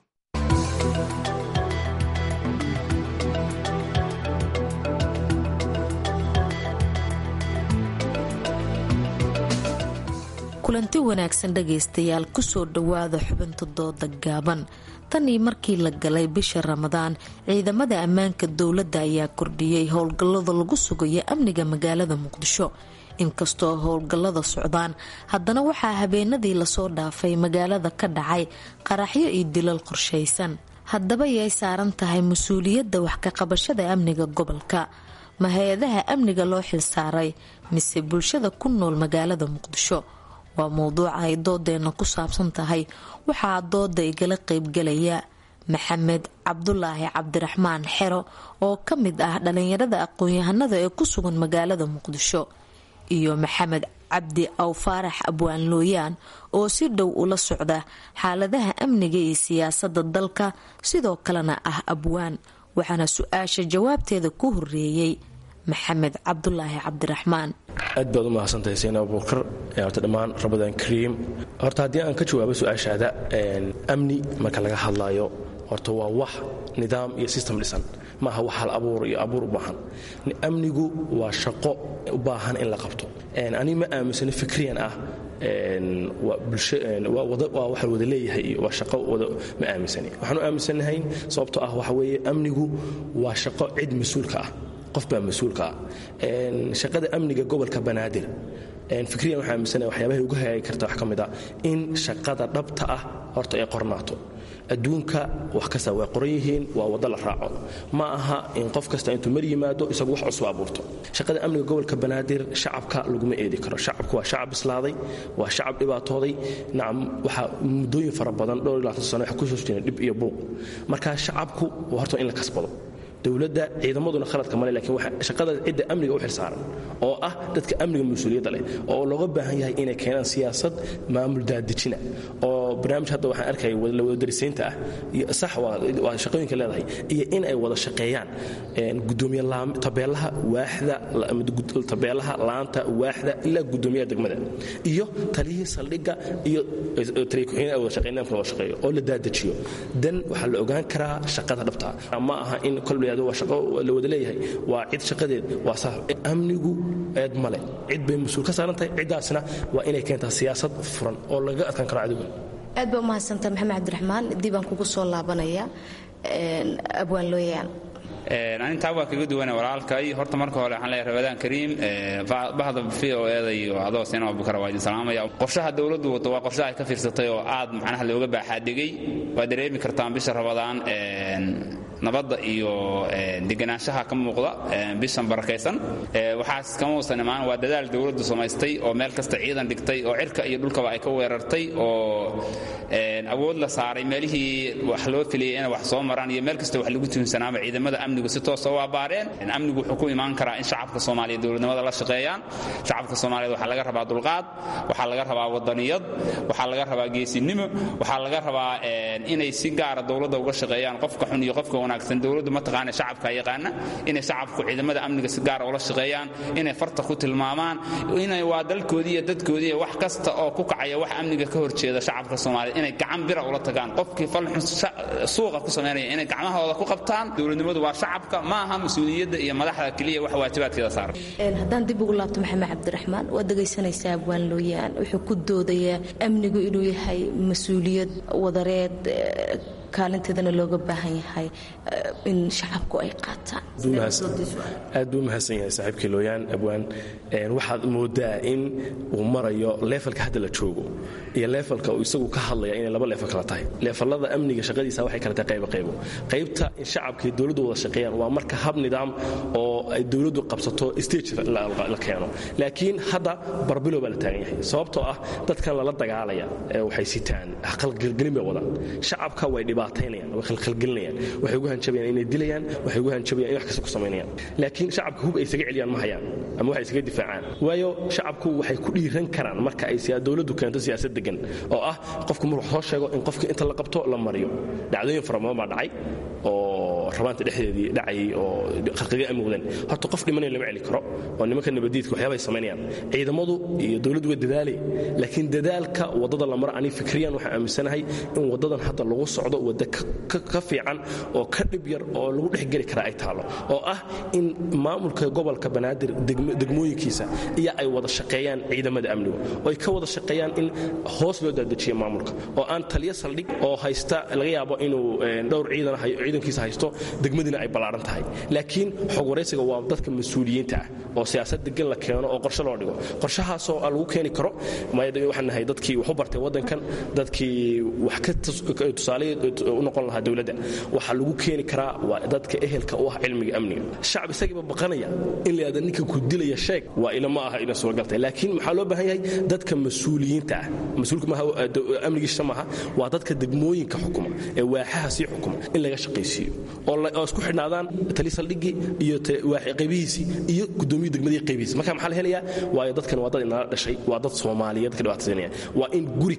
kulanti wanaagsan dhagaystayaal kusoo dhowaada xubinta dooda gaaban tan iyo markii la galay bisha ramadaan ciidamada ammaanka dowladda ayaa kordhiyey howlgallada lagu sugayo amniga magaalada muqdisho inkastoo howlgallada socdaan haddana waxaa habeenadii lasoo dhaafay magaalada ka dhacay qaraxyo iyo dilal qorshaysan haddaba yay saaran tahay mas-uuliyadda wax ka qabashada amniga gobolka ma hay-adaha amniga loo xilsaaray mise bulshada ku nool magaalada muqdisho waa mowduuca ay doodeenna ku saabsan tahay waxaa dooda igala qeybgalaya maxamed cabdulaahi cabdiraxmaan xero oo ka mid ah dhalinyarada aqoon-yahanada ee ku sugan magaalada muqdisho iyo maxamed cabdi aw faarax abwaan looyaan oo si dhow ula socda xaaladaha amniga iyo siyaasada dalka sidoo kalena ah abwaan waxaana su-aasha jawaabteeda ku horeeyey maxamed cabdulaahi cabdiraxmaan aad baad u mahadsantahay seen abuukar horta dhammaan ramadaan kariim horta haddii aan ka jawaabo su-aashaada amni marka laga hadlaayo horta waa wax nidaam iyo system dhisan maaha wax hal abuur iyo abuur u baahan amnigu waa shaqo u baahan in la qabto ani ma aaminsano fikriyan ah waa waxa wada leeyahay iyo waa shaqo wada ma aaminsani waxaan u aaminsanahay sababtoo ah waxa weeye amnigu waa shaqo cid mas-uulka ah qof baa mas-uulka ah shaqada amniga gobolka banaadir fikriyan waxaa aaminsanahay waxyaabahay uga hagaagi karta wax ka mid a in shaqada dhabta ah horta ay qornaato adduunka wax kasta way qoran yihiin waa waddo la raaco ma aha in qof kasta intuu mar yimaado isagu wax cusub abuurto shaqada amniga gobolka banaadir shacabka laguma eedi karo shacabku waa shacab bislaaday waa shacab dhibaatooday nacam waxaa muddooyin fara badan dhowr iyo labaatan sano waxa ku soo jireen dhib iyo buuq marka shacabku waa horta in la kasbado dowladda ciidamaduna khaladka male lakiin shaqada cidda amniga u xilsaaran oo ah dadka amniga mas-uuliyadda leh oo looga baahan yahay inay keenaan siyaasad maamul daadejina oo barnaamij hadda waxaan arkaya lawadarisaynta ah sax waa shaqooyinka leedahay iyo in ay wada shaqeeyaan gudoomiye tabeelaha waaxda tabeelaha laanta waaxda ilaa gudoomiyaha degmada iyo taliyihii saldhigga iyo taliya ku-xigeen ay wada shaqeyn nidaamka wada shaqeeyo oo la daadajiyo dan waxaa la ogaan karaa shaqada dhabta ma aha in kolba waa shaqo la wada leeyahay waa cid shaqadeed waa sax amnigu eed male cid bay mas-uul ka saaran tahay ciddaasna waa inay keentaa siyaasad furan oo lagaga adkaan karo cadowga aad baa umahadsantaha maxamed cabdiraxmaan dibaan kugu soo laabanaya abwaan looyaan anintaa waa kaga duwana walaalkay horta marka hore waxaan leeyahay ramadaan kariim bahda v o eeda iyo adoo sina abubakar waa idin salaamaya qorshaha dowladdu wato waa qorshaha ay ka fiirsatay oo aad macnaha looga baaxaadhigay waa dareemi kartaan bisha ramadaan nabadda iyo deganaanshaha ka muuqda bishan barakaysan waxaas kama uusan imaan waa dadaal dowladdu samaystay oo meel kasta ciidan dhigtay oo cirka iyo dhulkaba ay ka weerartay oo awood la saaray meelihii wax loo filiyay inay wax soo maraan iyo meel kasta wax lagu tuunsanaaba ciidamada amnigu si toosa u abbaareen amnigu wuxuu ku imaan karaa in shacabka soomaaliya dowladnimada la shaqeeyaan shacabka soomaaliyeed waxaa laga rabaa dulqaad waxaa laga rabaa wadaniyad waxaa laga rabaa geesinimo waxaa laga rabaa inay si gaara dowladda uga shaqeeyaan qofka xun iyo qofka wanaagsan dowladdu mataqaana shacabka yaqaana inay shacabku ciidamada amniga si gaara ula shaqeeyaan inay farta ku tilmaamaan inay waa dalkoodii iyo dadkoodii wax kasta oo ku kacaya wax amniga ka horjeeda shacabka soomaaliyeed inay gacan bira ula tagaan qofkii falxun suuqa ku samaynaya inay gacmahooda ku qabtaan dowladnimadu waa shacabka ma aha mas-uuliyadda iyo madaxda keliya wax waajibaadkeeda saaran haddaan dib ugu laabto maxamed cabdiraxmaan waad dhegaysanaysaa abwaan looyaan wuxuu ku doodayaa amnigu inuu yahay mas-uuliyad wadareed kaalinteedana looga baahan yahay in shacabku ay qaataan aad buu umahadsan yahay saaxiibkii looyaan abwaan waxaad moodaa in uu marayo leefalka hadda la joogo iyo leefalka uu isagu ka hadlaya inay laba leefal kala tahay leefalada amniga shaqadiisa waxay kala tahay qaybo qaybo qaybta in shacabkii dowladdu wada shaqeeyaan waa marka hab nidaam oo ay dowladdu qabsato stage la keeno laakiin hadda barbilo baa la taagan yahay sababtoo ah dadkan lala dagaalaya waxay sitaan qalgelgelin bay wadaan shacabka way dhibaataynayaan way khalkhalgelinayaan waxay ugu hanjabayaan inay dilayaan waxay ugu hanjabayaan in wax kasta ku samaynayaan laakiin shacabka hub ay isaga celiyaan ma hayaan ama waxay isaga difaacaan waayo shacabku waxay ku dhiiran karaan marka ay dowladdu keento siyaasad degan oo ah qofku markuu soo sheego in qofka inta la qabto la mariyo dhacdooyin fara badan baa dhacay oo rabaanta dhexdeedii dhacayay oo khalqiga ay muuqdeen horta qof dhimanaya lama celi karo oo nimanka nabadiidka waxyaabay samaynayaan ciidamadu iyo dowladdu waa dadaalay laakiin dadaalka waddada la maro ani fikriyan waxaan aaminsanahay in waddadan hadda lagu socdo wadda ka fiican oo ka dhib yar oo lagu dhexgeli kara ay taalo oo ah in maamulka gobolka banaadir degmooyinkiisa iyo ay wada shaqeeyaan ciidamada amniga oo ay ka wada shaqeeyaan in hoos loo daadajiyo maamulka oo aan taliyo saldhig oo haysta laga yaabo inuu dhowr ciidan ciidankiisa haysto degmadiina ay ballaaran tahay laakiin xog waraysiga waa dadka mas-uuliyiinta ah oo siyaasad degan la keeno oo qorshe loo dhigo qorshahaasoo lagu keeni karo waxaan nahay dadkii wax u bartay waddankan dadkii wax ka tusaale u noqon lahaa dowladda waxaa lagu keeni karaa waa dadka ehelka u ah cilmiga amniga shacab isagiiba baqanaya in la yidhahda ninka ku dilaya sheeg waa ila ma aha ina suuragaltay laakiin maxaa loo baahan yahay dadka mas-uuliyiinta ah mas-uulka maaha amnigiisa maaha waa dadka degmooyinka xukuma ee waaxaha sii xukuma in laga shaqaysiiyo oo isku xidhnaadaan tali saldhigii iyo qaybihiisii iyo gudoomiyu degmadii qaybihiisi marka maxaa la helayaa waayo dadkan waa dad inala dhashay waa dad soomaaliyeed ka dhibaataysanaya waa in guri kasta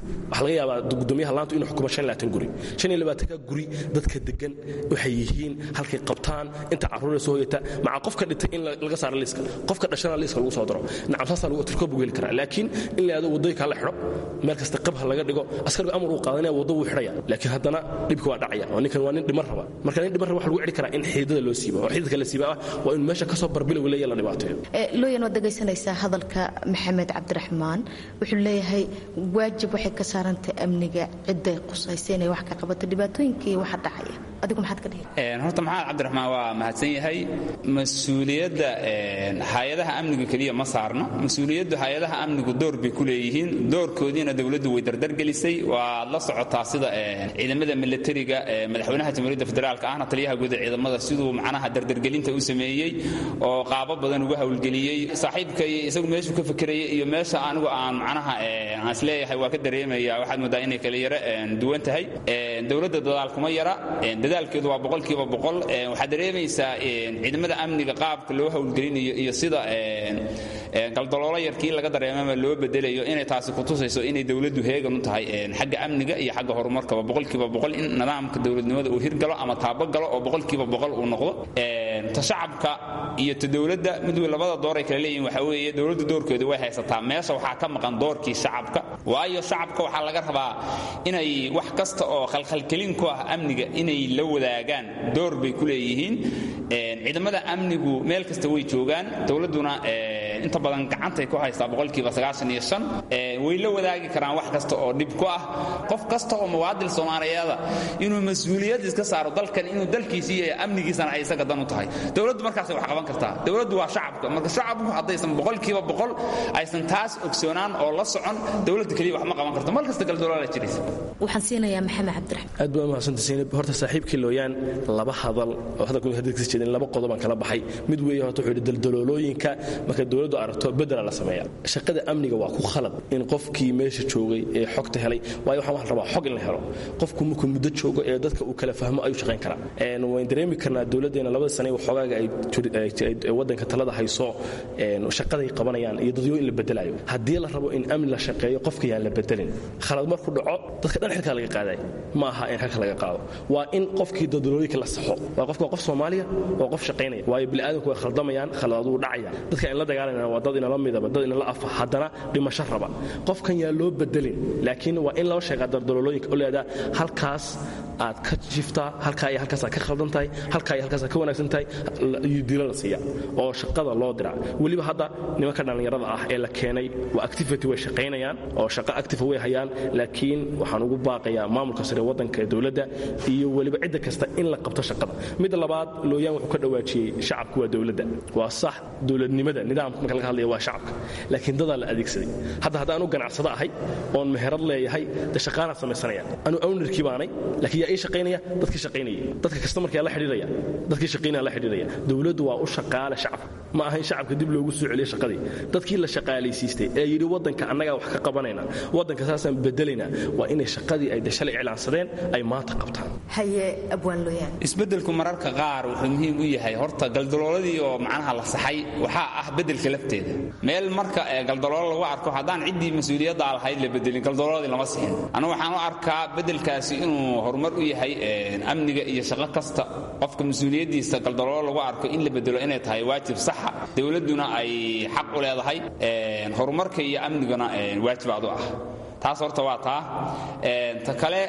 waxaa laga yaabaa gudoomiyaha laantu inuu xukumo shan labaatan guri shan iyo labaatanka guri dadka degan waxay yihiin halkay qabtaan inta carruuree soo hoyata maca qofka dhintay in laga saaro liiska qofka dhashana liiska lagu soo daro nacam saasaa lagu tirkoob ugu heli karaa laakiin in la yidhahdo waddooyinka hala xidho meel kasta qabha laga dhigo askarigu amar uu qaadanaya waddo wuu xidhaya laakiin haddana dhibka waa dhacaya oo ninkan waa nin dhiman raba marka nin dhiman raba waxa lagu cidhi karaa in xiidada loo siiba oo xiidadka la siiba ah waa in meesha kasoo barbilowga leeya la dhibaateeyo looyan waad dhegaysanaysaa hadalka maxamed cabdiraxmaan wuxuu leeyahay waajib waxay ka saarantay amniga cidday qusaysa inay wax ka qabato dhibaatooyinkii waxa dhacaya adigu maxaad ka dhihi horta maxamed cabdiraxmaan waa mahadsan yahay mas-uuliyadda hay-adaha amniga keliya ma saarno mas-uuliyaddu hay-adaha amnigu door bay ku leeyihiin doorkoodiina dowladdu way dardargelisay waad la socotaa sida ciidamada milatariga madaxweynaha jamhuuriyadda federaalka ahna taliyaha guud ee ciidamada siduu macnaha dardargelinta u sameeyey oo qaabo badan uga howlgeliyey saaxiibka isagu meeshuu ka fekeraya iyo meesha anigu aan macnaha aan isleeyahay waa ka dareemaya waxaad moodaa inay kala yara duwan tahay dowladda dadaal kuma yara dadaalkeedu waa boqolkiiba boqol waxaad dareemaysaa ciidamada amniga qaabka loo howlgelinayo iyo sida galdaloolo yarkii laga dareemama loo bedelayo inay taasi kutusayso inay dowladdu heegan u tahay xagga amniga iyo xagga horumarkaba boqolkiiba boqol in nidaamka dowladnimada uu hirgalo ama taabagalo oo boqolkiiba boqol uu noqdo ta shacabka iyo ta dowladda mid wey labada door ay kala leeyihin waxa weeye dowladda doorkeedu way haysataa meesha waxaa ka maqan doorkii shacabka waayo shacabka waxaa laga rabaa inay wax kasta oo khalkhalkelin ku ah amniga inay la wadaagaan door bay ku leeyihiin ciidamada amnigu meel kasta way joogaan dowladduna inta badan gacantay ku haystaa boqolkiiba sagaashan iyo shan way la wadaagi karaan wax kasta oo dhib ku ah qof kasta oo muwaadil soomaaliyeeda inuu mas-uuliyad iska saaro dalkan inuu dalkiisi iyo amnigiisana ay isaga dan u tahay dowladdu markaasay wax qaban kartaa dowladdu waa shacabka marka shacabku haddaysan boqolkiiba boqol aysan taas ogsoonaan oo la socon dowladda keliya wax ma qaban karto mar kasta galdoloola jiraysa waxaan siinayaa maxamed cabdiraxmaan aad baa umahadsanta siinab horta saaxiibkii looyaan laba hadal oo hadalku hadalkiisa jeedin laba qodobaan kala baxay mid weeye horta wuxuu yidhi daldaloolooyinka marka dowladdu aragto bedela la sameeya shaqada amniga waa ku khalad in qofkii meesha joogay ee xogta helay waayo waxaan wax rabaa xog in la helo qofku markuu muddo joogo ee dadka uu kala fahmo ayuu shaqayn karaa wayn dareemi karnaa dowladdeena labada sane waxoogaaga ay waddanka talada hayso shaqaday qabanayaan iyo dadyo in la bedelayo haddii la rabo in amni la shaqeeyo qofka yaan la bedelin khalad markuu dhaco dadka dhan xilkaa laga qaadayo ma aha in xilka laga qaado waa in qofkii dadalooyinka la saxo waa qofka qof soomaaliya waa qof shaqaynaya waayo bini'aadamku way khaldamayaan khaladaduu dhacaya dadka in la dagaalanayna waa dad inala midaba dad inala afa haddana dhimasho raba qofkan yaa loo bedelin laakiin waa in loo sheegaa dardalolooyinka oo leedaa halkaas aad ka jiftaa halkaa iyo halkaas aad ka khaldan tahay halkaa iyo halkaas aad ka wanaagsan tahay iyo dilo la siiya oo shaqada loo dira weliba hadda nimanka dhallinyarada ah ee la keenay waa activity way shaqaynayaan oo shaqo active way hayaan laakiin waxaan ugu baaqayaa maamulka sare waddanka ee dowladda iyo weliba cidda kasta in la qabto shaqada midda labaad looyaan wuxuu ka dhawaajiyey shacabku waa dowladda waa sax dowladnimada nidaamka marka laga hadlaya waa shacabka laakiin dadaa la adeegsaday hadda haddaan u ganacsado ahay oon meherad leeyahay de shaqaanaad samaysanaya anuu ownerkii baanay laakiin yaa ii shaqaynaya dadkii shaqaynaya dadka kasta markaa la xidhiiraya dadkii shaqaynaya la xidhiiraya dowladdu waa u shaqaale shacabka ma ahayn shacabka dib loogu soo celiyo shaqadii dadkii la shaqaalaysiistay ee yidhi waddanka annagaa wax ka qabanayna waddanka saasaan bedelaynaa waa inay shaqadii ay dashalay iclaansadeen ay maanta qabtaan haye abwaan looyaan isbeddelku mararka qaar wuxuu muhiim u yahay horta galdalooladii oo macnaha la saxay waxaa ah beddelka lafteeda meel marka galdaloolo lagu arko haddaan ciddii mas-uuliyaddaa lahayd la bedelin galdalooladii lama sixin anigu waxaan u arkaa beddelkaasi inuu horumar u yahay amniga iyo shaqo kasta qofka mas-uuliyaddiisa galdaloolo lagu arko in la bedelo inay tahay waajib saxa dowladduna ay xaq u leedahay horumarka iyo amniguna waajibaad u ah taas horta waa taa ta kale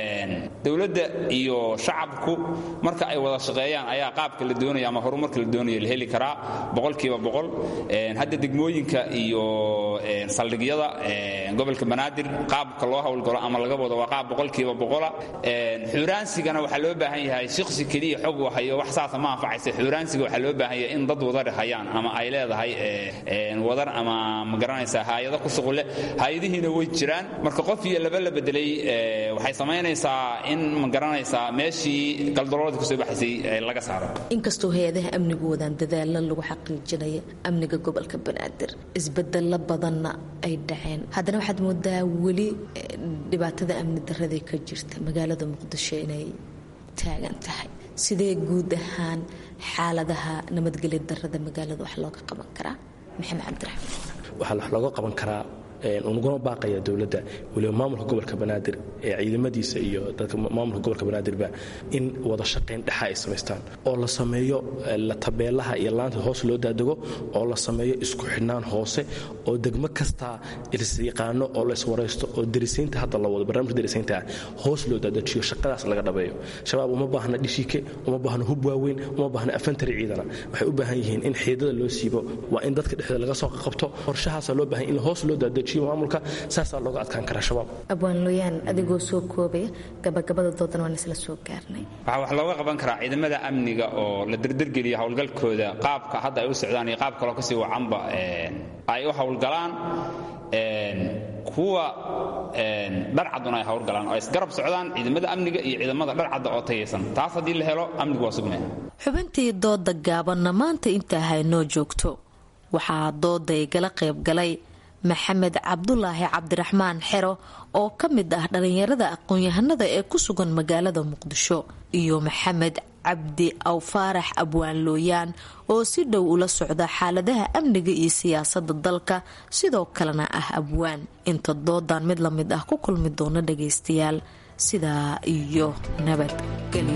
dowladda iyo shacabku marka ay wada shaqeeyaan ayaa qaabka la doonaya ama horumarka la doonaya la heli karaa boqolkiiba boqol hadda degmooyinka iyo saldhigyada gobolka banaadir qaabka loo howlgalo ama laga wado waa qaab boqolkiiba boqola xuuraansigana waxaa loo baahan yahay shiksi keliya xog u hayo wax saasa ma anfacaysa xuuraansiga waxaa loo baahan yahay in dad wadar hayaan ama ay leedahay wadar ama ma garanaysaa haayado ku shuqule haayadihiina way jiraan marka qof iyo laba la bedelay waxay samaynaysaa in ma garanaysaa meeshii galdaloolada kusoo baxaysay laga saaro inkastoo hay-adaha amnigu wadaan dadaalo lagu xaqiijinaya amniga gobolka banaadir isbedelo badanna ay dhaceen haddana waxaad moodaa weli dhibaatada amni darada ka jirta magaalada muqdisho inay taagan tahay sidee guud ahaan xaaladaha nabadgelya darada magaalada wax looga qaban karaa maxamed cabdiraxmaan waxaa wax looga qaban karaa unuguna baaqaya dowladda weliba maamulka gobolka banaadir ee ciidamadiisa iyo dadka maamulka gobolka banaadirba in wada shaqayn dhexa ay samaystaan oo la sameeyo la tabeelaha iyo laanta hoos loo daadego oo la sameeyo isku xidhnaan hoose oo degmo kastaa isyaqaano oo la iswaraysto oo derisiinta hadda la wado barnaamijka derisiinta ah hoos loo daadajiyo shaqadaas laga dhabeeyo shabaab uma baahna dhishike uma baahna hub waaweyn uma baahna afantari ciidana waxay u baahan yihiin in xiidada loo siibo waa in dadka dhexdooda laga soo qabto qorshahaasa loo baahan in hoos loo daadajiyo maamulka saasaa looga adkaan karaa shabaab abwaan looyaan adigoo soo koobaya gabagabada doodan waan isla soo gaarnay waxaa wax looga qaban karaa ciidamada amniga oo la derdergeliya howlgalkooda qaabka hadda ay u socdaan iyo qaab kaloo kasii wacanba ay u howlgalaan kuwa dharcaduna ay howlgalaan oo ay isgarab socdaan ciidamada amniga iyo ciidamada dharcadda oo tayaysan taas haddii la helo amnigu waa sugmaya xubintii dooda gaabanna maanta intaa haynoo joogto waxaa dooda igala qayb galay maxamed cabdulaahi cabdiraxmaan xero oo ka mid ah dhallinyarada aqoon-yahanada ee ku sugan magaalada muqdisho iyo maxamed cabdi awfaarax abwaan looyaan oo si dhow ula socda xaaladaha amniga iyo siyaasada dalka sidoo kalena ah abwaan inta doodan mid lamid ah ku kulmi doona dhagaystayaal sidaa iyo nabadgelyo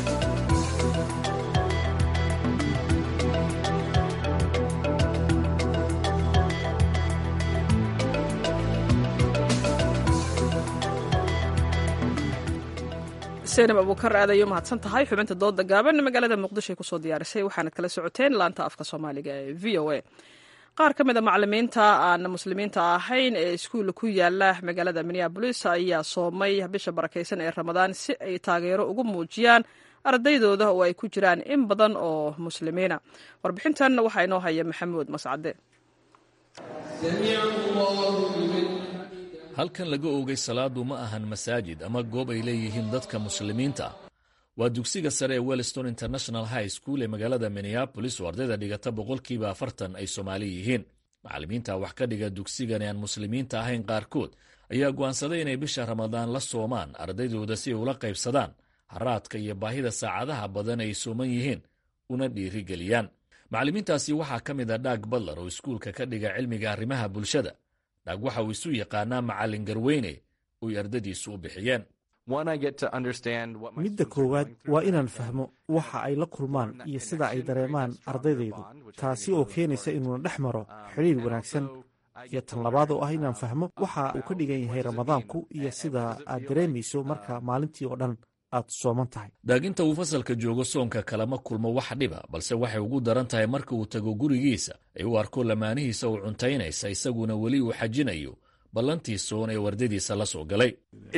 seenab abuukar aad ayay u mahadsan tahay xubinta dooda gaaban magaalada muqdisho ay kusoo diyaarisay waxaanad kala socoteen laanta afka soomaaliga ee v o a qaar ka mid a macalimiinta aan muslimiinta ahayn ee iskuulla ku yaala magaalada minneabolis ayaa soomay bisha barakaysan ee ramadaan si ay taageero ugu muujiyaan ardaydooda oo ay ku jiraan in badan oo muslimiina warbixintan waxaa inoo haya maxamuud mascade halkan laga oogay salaadu ma ahan masaajid ama goob ay leeyihiin dadka muslimiinta ah waa dugsiga sare ee wellston international high school ee magaalada minneabolis oo ardayda dhigata boqolkiiba afartan ay soomaali yihiin macallimiinta wax ka dhiga dugsigan ee aan muslimiinta ahayn qaarkood ayaa go'aansaday inay bisha ramadaan la soomaan ardaydooda si ay ula qaybsadaan haraadka iyo baahida saacadaha badan ay sooman yihiin una dhiirigeliyaan macallimiintaasi waxaa ka mid a dhaag badlar oo iskuulka ka dhiga cilmiga arrimaha bulshada dhaag waxa uu isu yaqaanaa macallin garweyne oy ardadiisu u bixiyeen midda koowaad waa inaan fahmo waxa ay la kulmaan iyo sida ay dareemaan ardaydaydu taasi oo keenaysa inuuna dhex maro xidhiir wanaagsan iyo tan labaad oo ah inaan fahmo waxa uu ka dhigan yahay ramadaanku iyo sida aad dareemayso marka maalintii oo dhan aad sooman tahay daaginta uu fasalka joogo soonka kalama kulmo wax dhiba balse waxay ugu daran tahay marka uu tago gurigiisa ay u arko lamaanihiisa uu cuntaynaysa isaguna weli uu xajinayo ballantii soon ee wardadiisa la soo galay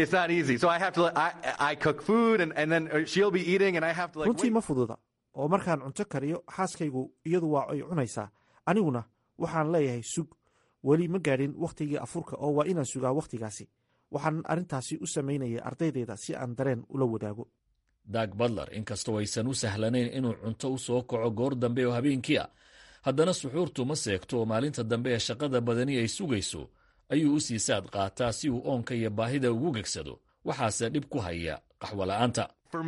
runtii ma fududa oo markaan cunto kariyo xaaskaygu iyadu waa ay cunaysaa aniguna waxaan leeyahay sug weli ma gaadhin wakhtigii afurka oo waa inaan sugaa wakhtigaasi waxaan arrintaasi u samaynaya ardaydayda si aan dareen ula wadaago dag badler inkastoo aysan u sahlanayn inuu cunto u soo kaco goor dambe oo habeenkii ah haddana suxuurtu ma seegto oo maalinta dambe ee shaqada badani ay sugayso ayuu u sii saad qaataa si uu oonka iyo baahida ugu gegsado waxaase dhib ku haya qaxwola'aanta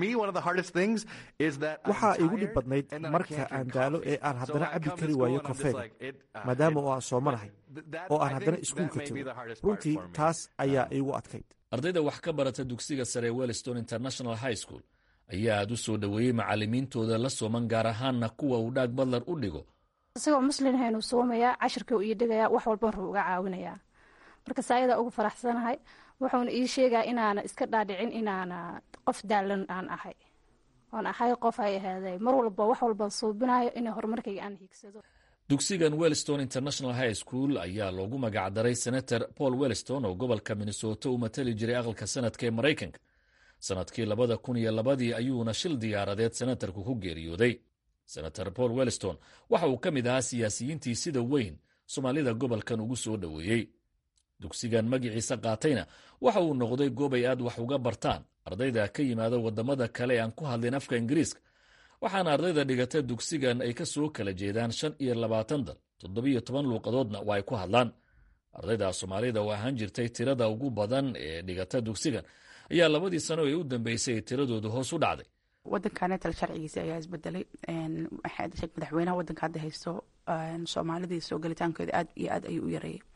waxaa igu dhib badnayd marka aan daalo ee aan haddana cabbi kari waayo kafeega maadaama oo aan soomanahay oo aan haddana iskuulka tago runtii taas ayaa iigu adkayd ardayda wax ka barata dugsiga sare wellston international high school ayaa aad u soo dhoweeyey macallimiintooda la sooman gaar ahaanna kuwa uu dhaag badlar u dhigo isagoo muslin haynu soomayaa cashirka uu ii dhigayaa wax walba wuxuu uga caawinayaa marka saayadaa ugu faraxsanahay wuxuuna ii sheegaa inaana iska dhaadhicin inaana qof daalan aan ahay oon ahay qof ay ahaaday mar walba wax walbaan suubinayo inay horumarkayga aan hiigsado dugsigan wellston international high school ayaa loogu magacdaray senator paul wellston oo gobolka minnesota u matali jiray aqalka sanadka ee maraykanka sanadkii labada kun iyo labadii ayuuna shil diyaaradeed senatarku ku geeriyooday senator paul wellston waxa uu ka mid ahaa siyaasiyiintii sida weyn soomaalida gobolkan ugu soo dhoweeyey dugsigan magiciisa qaatayna waxa uu noqday goob ay aad wax uga bartaan ardayda ka yimaada waddamada kale ee aan ku hadlin afka ingiriiska waxaana ardayda dhigata dugsigan ay ka soo kala jeedaan shan iyo labaatan dal toddobiyo toban luuqadoodna waa ay ku hadlaan ardayda soomaalida oo ahaan jirtay tirada ugu badan ee dhigata dugsigan ayaa labadii sano ee u dambeysay tiradoodu hoos u dhacday wadankanetal sharcigiisi ayaa isbedelay madaxweynaha wadanka hadda haysto soomaalidii soo galitaankeeda aad iyo aad ayuu u yareeyay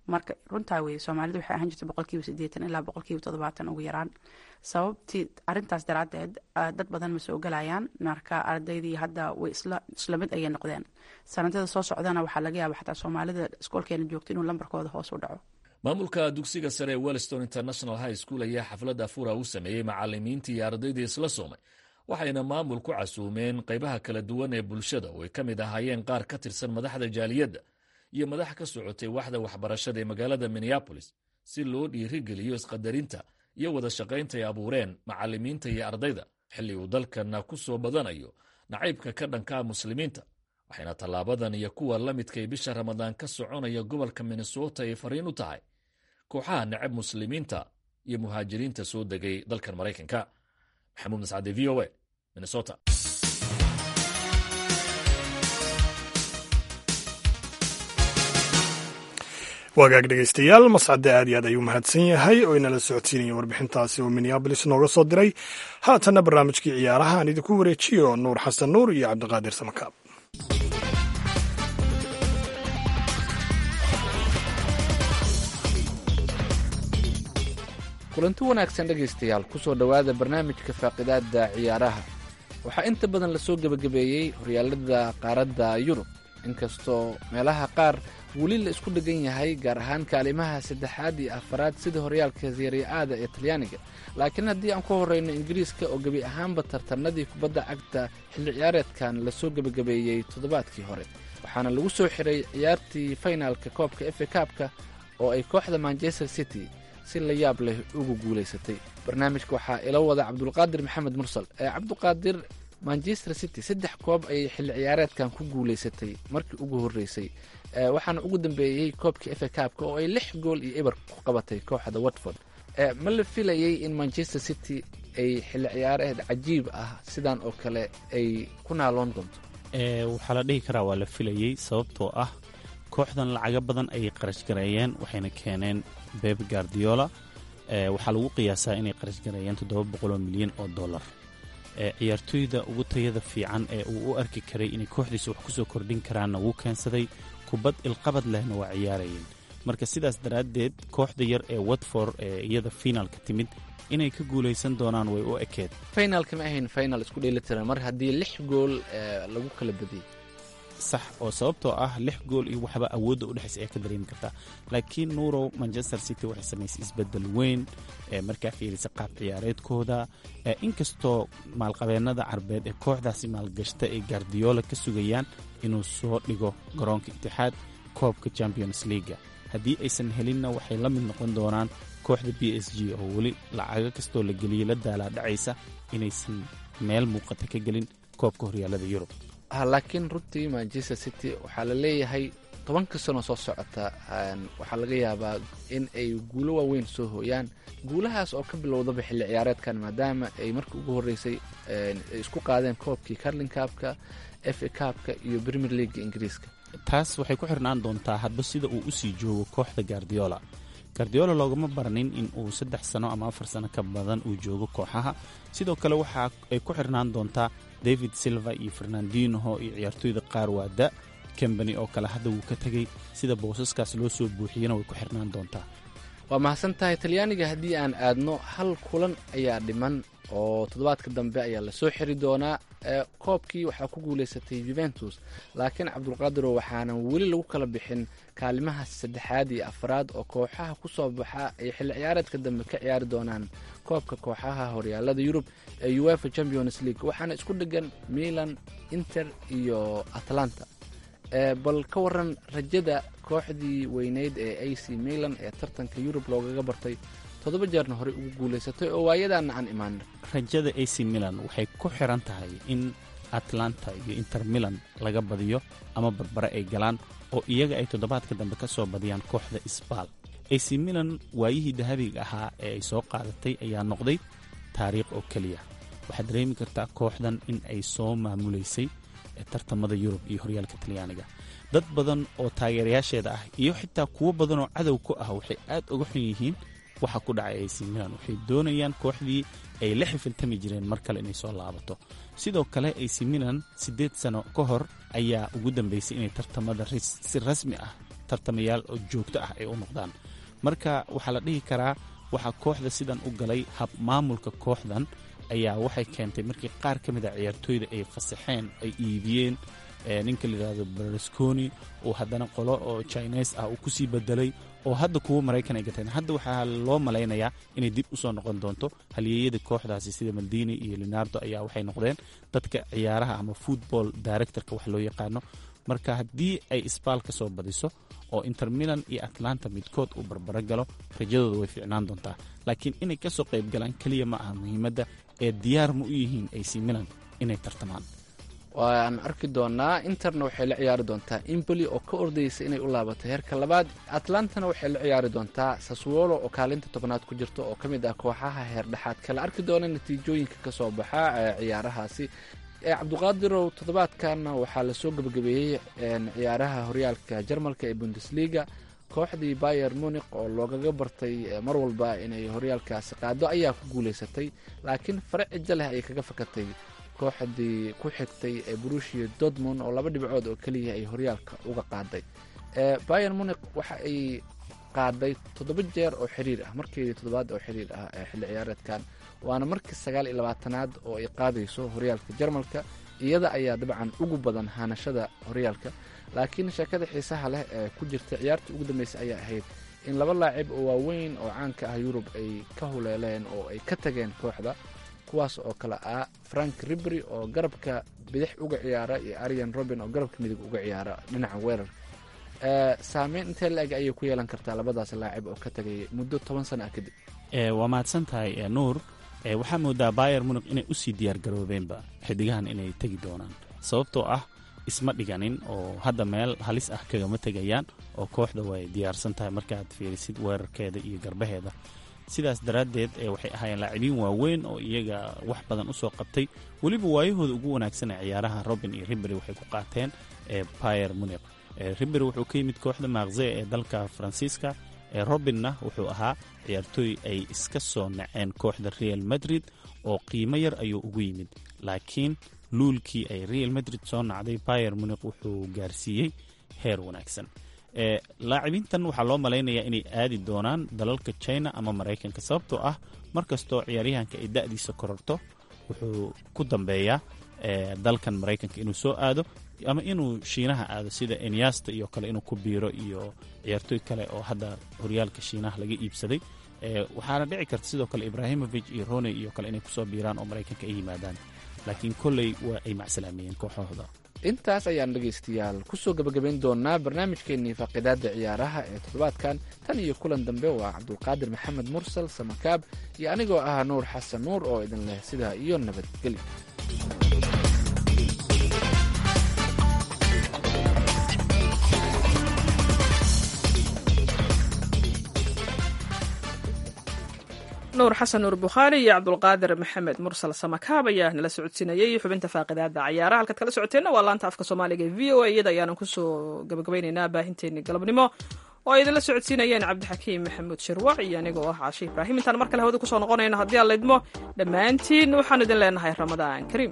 marka runtaa weye soomaalida waxay ahaan jirta boqolkiiba sideetan ilaa boqolkiiba toddobaatan ugu yaraan sababtii arintaas daraadeed dad badan ma soo galayaan marka ardaydii hadda way isla mid ayay noqdeen sanadada soo socdana waxaa laga yaaba xataa soomaalida iskoolkeena joogto inuu lambarkooda hoos u dhaco maamulka dugsiga sare ee wellston international high school ayaa xaflad afura u sameeyey macalimiintii iyo ardaydii isla soomay waxayna maamul ku casuumeen qaybaha kala duwan ee bulshada oo ay ka mid ahaayeen qaar ka tirsan madaxda jaaliyadda iyo madax ka socotay waxda waxbarashada ee magaalada minneabolis si loo dhiirigeliyo isqadarinta iyo wada shaqaynta ay abuureen macalimiinta iyo ardayda xilli uu dalkana ku soo badanayo nacaybka ka dhankaa muslimiinta waxayna tallaabadan iyo kuwa la midkay bisha ramadaan ka soconaya gobolka minnesota ay fariin u tahay kooxaha necab muslimiinta iyo muhaajiriinta soo degay dalkan maraykanka maxamuud mascade v o a minnesota waagaag dhegaystayaal mascade aad iyo aad ayuu mahadsan yahay oo inala socodsiinaya warbixintaasi oo minneabolis nooga soo diray haatanna barnaamijkii ciyaaraha aan idinku wareejiyo nuur xasan nuur iyo cabdiqaadir samakaab kulanti wanaagsan dhegaystayaal ku soo dhowaada barnaamijka faaqidaadda ciyaaraha waxaa inta badan lasoo gebagabeeyey horyaalada qaaradda yurub inkastoo meelaha qaar weli la isku dhegan yahay gaar ahaan kaalimaha saddexaad iyo afaraad sida horyaalka seeriya-aada ee talyaaniga laakiin haddii aan ku horreyno ingiriiska oo gebi ahaanba tartanadii kubadda cagta xilli ciyaareedkan lasoo gebagabeeyey toddobaadkii hore waxaana lagu soo xiray ciyaartii faynaalka koobka efe kaabka oo ay kooxda manchester city si la yaab leh ugu guulaysatay barnaamijka waxaa ila wada cabdulqaadir maxamed mursal ee cabdiqaadir manchester city saddex koob ayay xilli ciyaareedkan ku guulaysatay markii ugu horreysay waxaana ugu dambeeyey koobkii efe kaabka oo ay lix gool iyo eber ku qabatay kooxda watford ma la filayey in manchester city ay xilli ciyaareed cajiib ah sidan oo kale ay ku naaloon doonto waxaa la dhihi karaa waa la filayey sababtoo ah kooxdan lacago badan ayay qarash gareeyeen waxayna keeneen beb gardiola waxaa lagu qiyaasaa inay qarash gareeyeen toddoba boqoloo milyan oo dollar ciyaartooyda ugu tayada fiican ee uu u arki karay inay kooxdiisa wax kusoo kordhin karaanna wuu keensaday kubad ilqabad lehna waa ciyaarayeen marka sidaas daraaddeed kooxda yar ee watford ee iyada fiinaalka timid inay ka guulaysan doonaan way u ekeed faynaalka ma ahayn final isku dheelitiran mar haddii lix gool lagu kala badiyey sax oo sababtoo ah lix gool iyo waxba awoodda udhexaysa ee ka dareemi kartaa laakiin nuurow manchester city waxay samaysay isbeddel weyn markaa fiirisa qaab ciyaareedkooda inkastoo maalqabeennada carbeed ee kooxdaasi maalgashta ay gardiola ka sugayaan inuu soo dhigo garoonka itixaad koobka champions leaga haddii aysan helinna waxay la mid noqon doonaan kooxda b s g oo weli lacago kastoo la geliyey la daalaa dhacaysa inaysan meel muuqata ka gelin koobka horyaalada yurub laakiin runtii manchester city waxaa la leeyahay tobanka sano soo socota waxaa laga yaabaa in ay guulo waaweyn soo hooyaan guulahaas oo ka bilowdaba xilli ciyaareedkan maadaama ay markii ugu horreysay ay isku qaadeen koobkii carlin kaabka f a kaabka iyo premier leaga ingiriiska taas waxay ku xirnaan doontaa hadba sida uu usii joogo kooxda gardiola gardiola loogama baranin in uu saddex sano ama afar sano ka badan uu joogo kooxaha sidoo kale waxa ay ku xirnaan doontaa david silva iyo fernandinoho iyo ciyaartooyda qaar waa da kambani oo kale hadda wuu ka tegey sida boosaskaas loo soo buuxiyena way ku xirnaan doontaa waa mahadsan tahay talyaaniga haddii aan aadno hal kulan ayaa dhiman oo toddobaadka dambe ayaa lasoo xiri doonaa koobkii waxaa ku guulaysatay juventus laakiin cabdulqaadiro waxaanan weli lagu kala bixin kaalimaha saddexaad iyo afraad oo kooxaha ku soo baxa ay xilli ciyaareedka dambe ka ciyaari doonaan koobka kooxaha horyaalada yurub ee uefa champions league waxaana isku dhegan milan inter iyo atlanta bal ka waran rajada kooxdii weyneyd ee a c milan ee tartanka yurub loogaga bartay toddoba jeerna horey ugu guulaysatay oo waayadaana aan imaanin rajada a c milan waxay ku xiran tahay in atlanta iyo inter milan laga badiyo ama barbare ay galaan oo iyaga ay toddobaadka dambe ka soo badiyaan kooxda isbaal a c milan waayihii dahabiga ahaa ee ay soo qaadatay ayaa noqday taariikh oo keliya waxaad dareemi kartaa kooxdan in ay soo maamulaysay tartamada yurub iyo horyaalka talyaaniga dad badan oo taageerayaasheeda ah iyo xitaa kuwo badan oo cadow ku ah waxay aad uga xun yihiin waxa ku dhacay ac milan waxay doonayaan kooxdii ay la xifiltami jireen mar kale inay soo laabato sidoo kale ac milan siddeed sano ka hor ayaa ugu dambeysay inay tartamada si rasmi ah tartamayaal oo joogto ah ay u noqdaan marka waxaa la dhihi karaa waxaa kooxda sidan u galay hab maamulka kooxdan ayaa waxay keentay markii qaar ka mid a ciyaartooyda ay fasaxeen ay iibiyeen ninka layidhahdo berlusconi oo haddana qolo oo chines ah uu kusii bedelay oo hadda kuwa maraykan ay gateen hadda waxaa loo malaynayaa inay dib usoo noqon doonto halyeeyada kooxdaasi sida maldini iyo leonardo ayaa waxay noqdeen dadka ciyaaraha ama football directorka wax loo yaqaano marka haddii ay isbaal ka soo badiso oo inter milan iyo atlanta midkood uu barbaro galo rajadooda way fiicnaan doontaa laakiin inay kasoo qayb galaan keliya ma aha muhiimadda ee diyaar ma u yihiin ac milan inay tartamaan waan arki doonaa interna waxay la ciyaari doontaa imboli oo ka ordaysa inay u laabato heerka labaad atlantana waxay la ciyaari doontaa saswolo oo kaalinta tobnaad ku jirta oo ka mid ah kooxaha heer dhexaadka la arki doona natiijooyinka ka soo baxa ciyaarahaasi cabduqaadirow toddobaadkanna waxaa lasoo gebagabeeyey ciyaaraha horyaalka jarmalka ee bundesliga kooxdii bayer munik oo loogaga bartay mar walba inay horyaalkaasi qaado ayaa ku guulaysatay laakiin fare cijo leh ayay kaga fakatay kooxdii ku xigtay ee brushia dortmund oo laba dhibcood oo keliya ay horyaalka uga qaaday bayer munik waxa ay qaaday toddoba jeer oo xiriir ah markeedii toddobaad oo xiriir ah ee xilli ciyaareedkan waana markii sagaal iyo labaatanaad oo ay qaadayso horyaalka jarmalka iyada ayaa dabcan ugu badan haanashada horyaalka laakiin sheekada xiisaha leh ee ku jirta ciyaartii ugu dambeysay ayaa ahayd in laba laacib oo waaweyn oo caanka ah yurub ay ka huleeleen oo ay ka tageen kooxda kuwaas oo kale ah frank ribry oo garabka bidix uga ciyaara iyo arian robin oo garabka midig uga ciyaara dhinaca weerar saameyn intee la-eg ayay ku yeelan kartaa labadaas laacib oo ka tagay muddo toban sana ah kadib waa mahadsan tahay nuur waxaa moodaa bayer munik inay usii diyaar garoobeenba xidigahan inay tegi doonaan sababtoo ah isma dhiganin oo hadda meel halis ah kagama tegayaan oo kooxda way diyaarsan tahay markaad fiirisid weerarkeeda iyo garbaheeda sidaas daraaddeed waxay ahaayeen laacibiin waaweyn oo iyaga wax badan usoo qabtay weliba waayahooda ugu wanaagsan ee ciyaaraha robin iyo riberi waxay ku qaateen bayer munik riberi wuxuu ka yimid kooxda maakze ee dalka faransiiska robinna wuxuu ahaa ciyaartooy ay iska soo naceen kooxda real madrid oo qiimo yar ayuu ugu yimid laakiin luulkii ay real madrid soo nacday bayer munik wuxuu gaarsiiyey heer wanaagsan laacibiintan waxaa loo malaynayaa inay aadi doonaan dalalka china ama maraykanka sababtoo ah mar kastoo ciyaaryahanka ay da'diisa kororto wuxuu ku dambeeyaa dalkan maraykanka inuu soo aado ama inuu shiinaha aado sida enyasta iyo kale inuu ku biiro iyo ciyaartooy kale oo hadda horyaalka shiinaha laga iibsaday waxaana dhici karta sidoo kale ibrahimovic iyo rone iyo kale inay kusoo biiraan oo maraykanka ay yimaadaan laakiin kolley waa ay macsalaameeyeen kooxahooda intaas ayaan dhegaystayaal kusoo gebagabayn doonaa barnaamijkeennii faaqidaada ciyaaraha ee toddobaadkan tan iyo kulan dambe waa cabdulqaadir maxamed mursal samakaab iyo anigoo ah nuur xasan nuur oo idin leh sidaa iyo nabadgelyo nuur xasan nuur bukhaari iyo cabdulqaadir maxamed mursal samakaab ayaa nala socodsiinayey xubinta faaqidaada cayaaraha halkaad kala socoteenna waa laanta afka soomaaliga ee v o a iyada ayaanan kusoo gabagabaynaynaa baahinteennii galabnimo oo ay idinla socodsiinayeen cabdixakiim maxamuud shirwac iyo anigoo ah caashe ibraahim intaan mar kale hawada kusoo noqonayno haddii aan laydmo dhammaantiin waxaan idin leenahay ramadaan kariim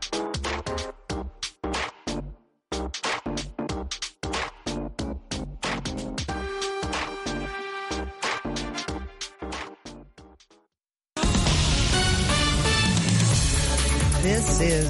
This is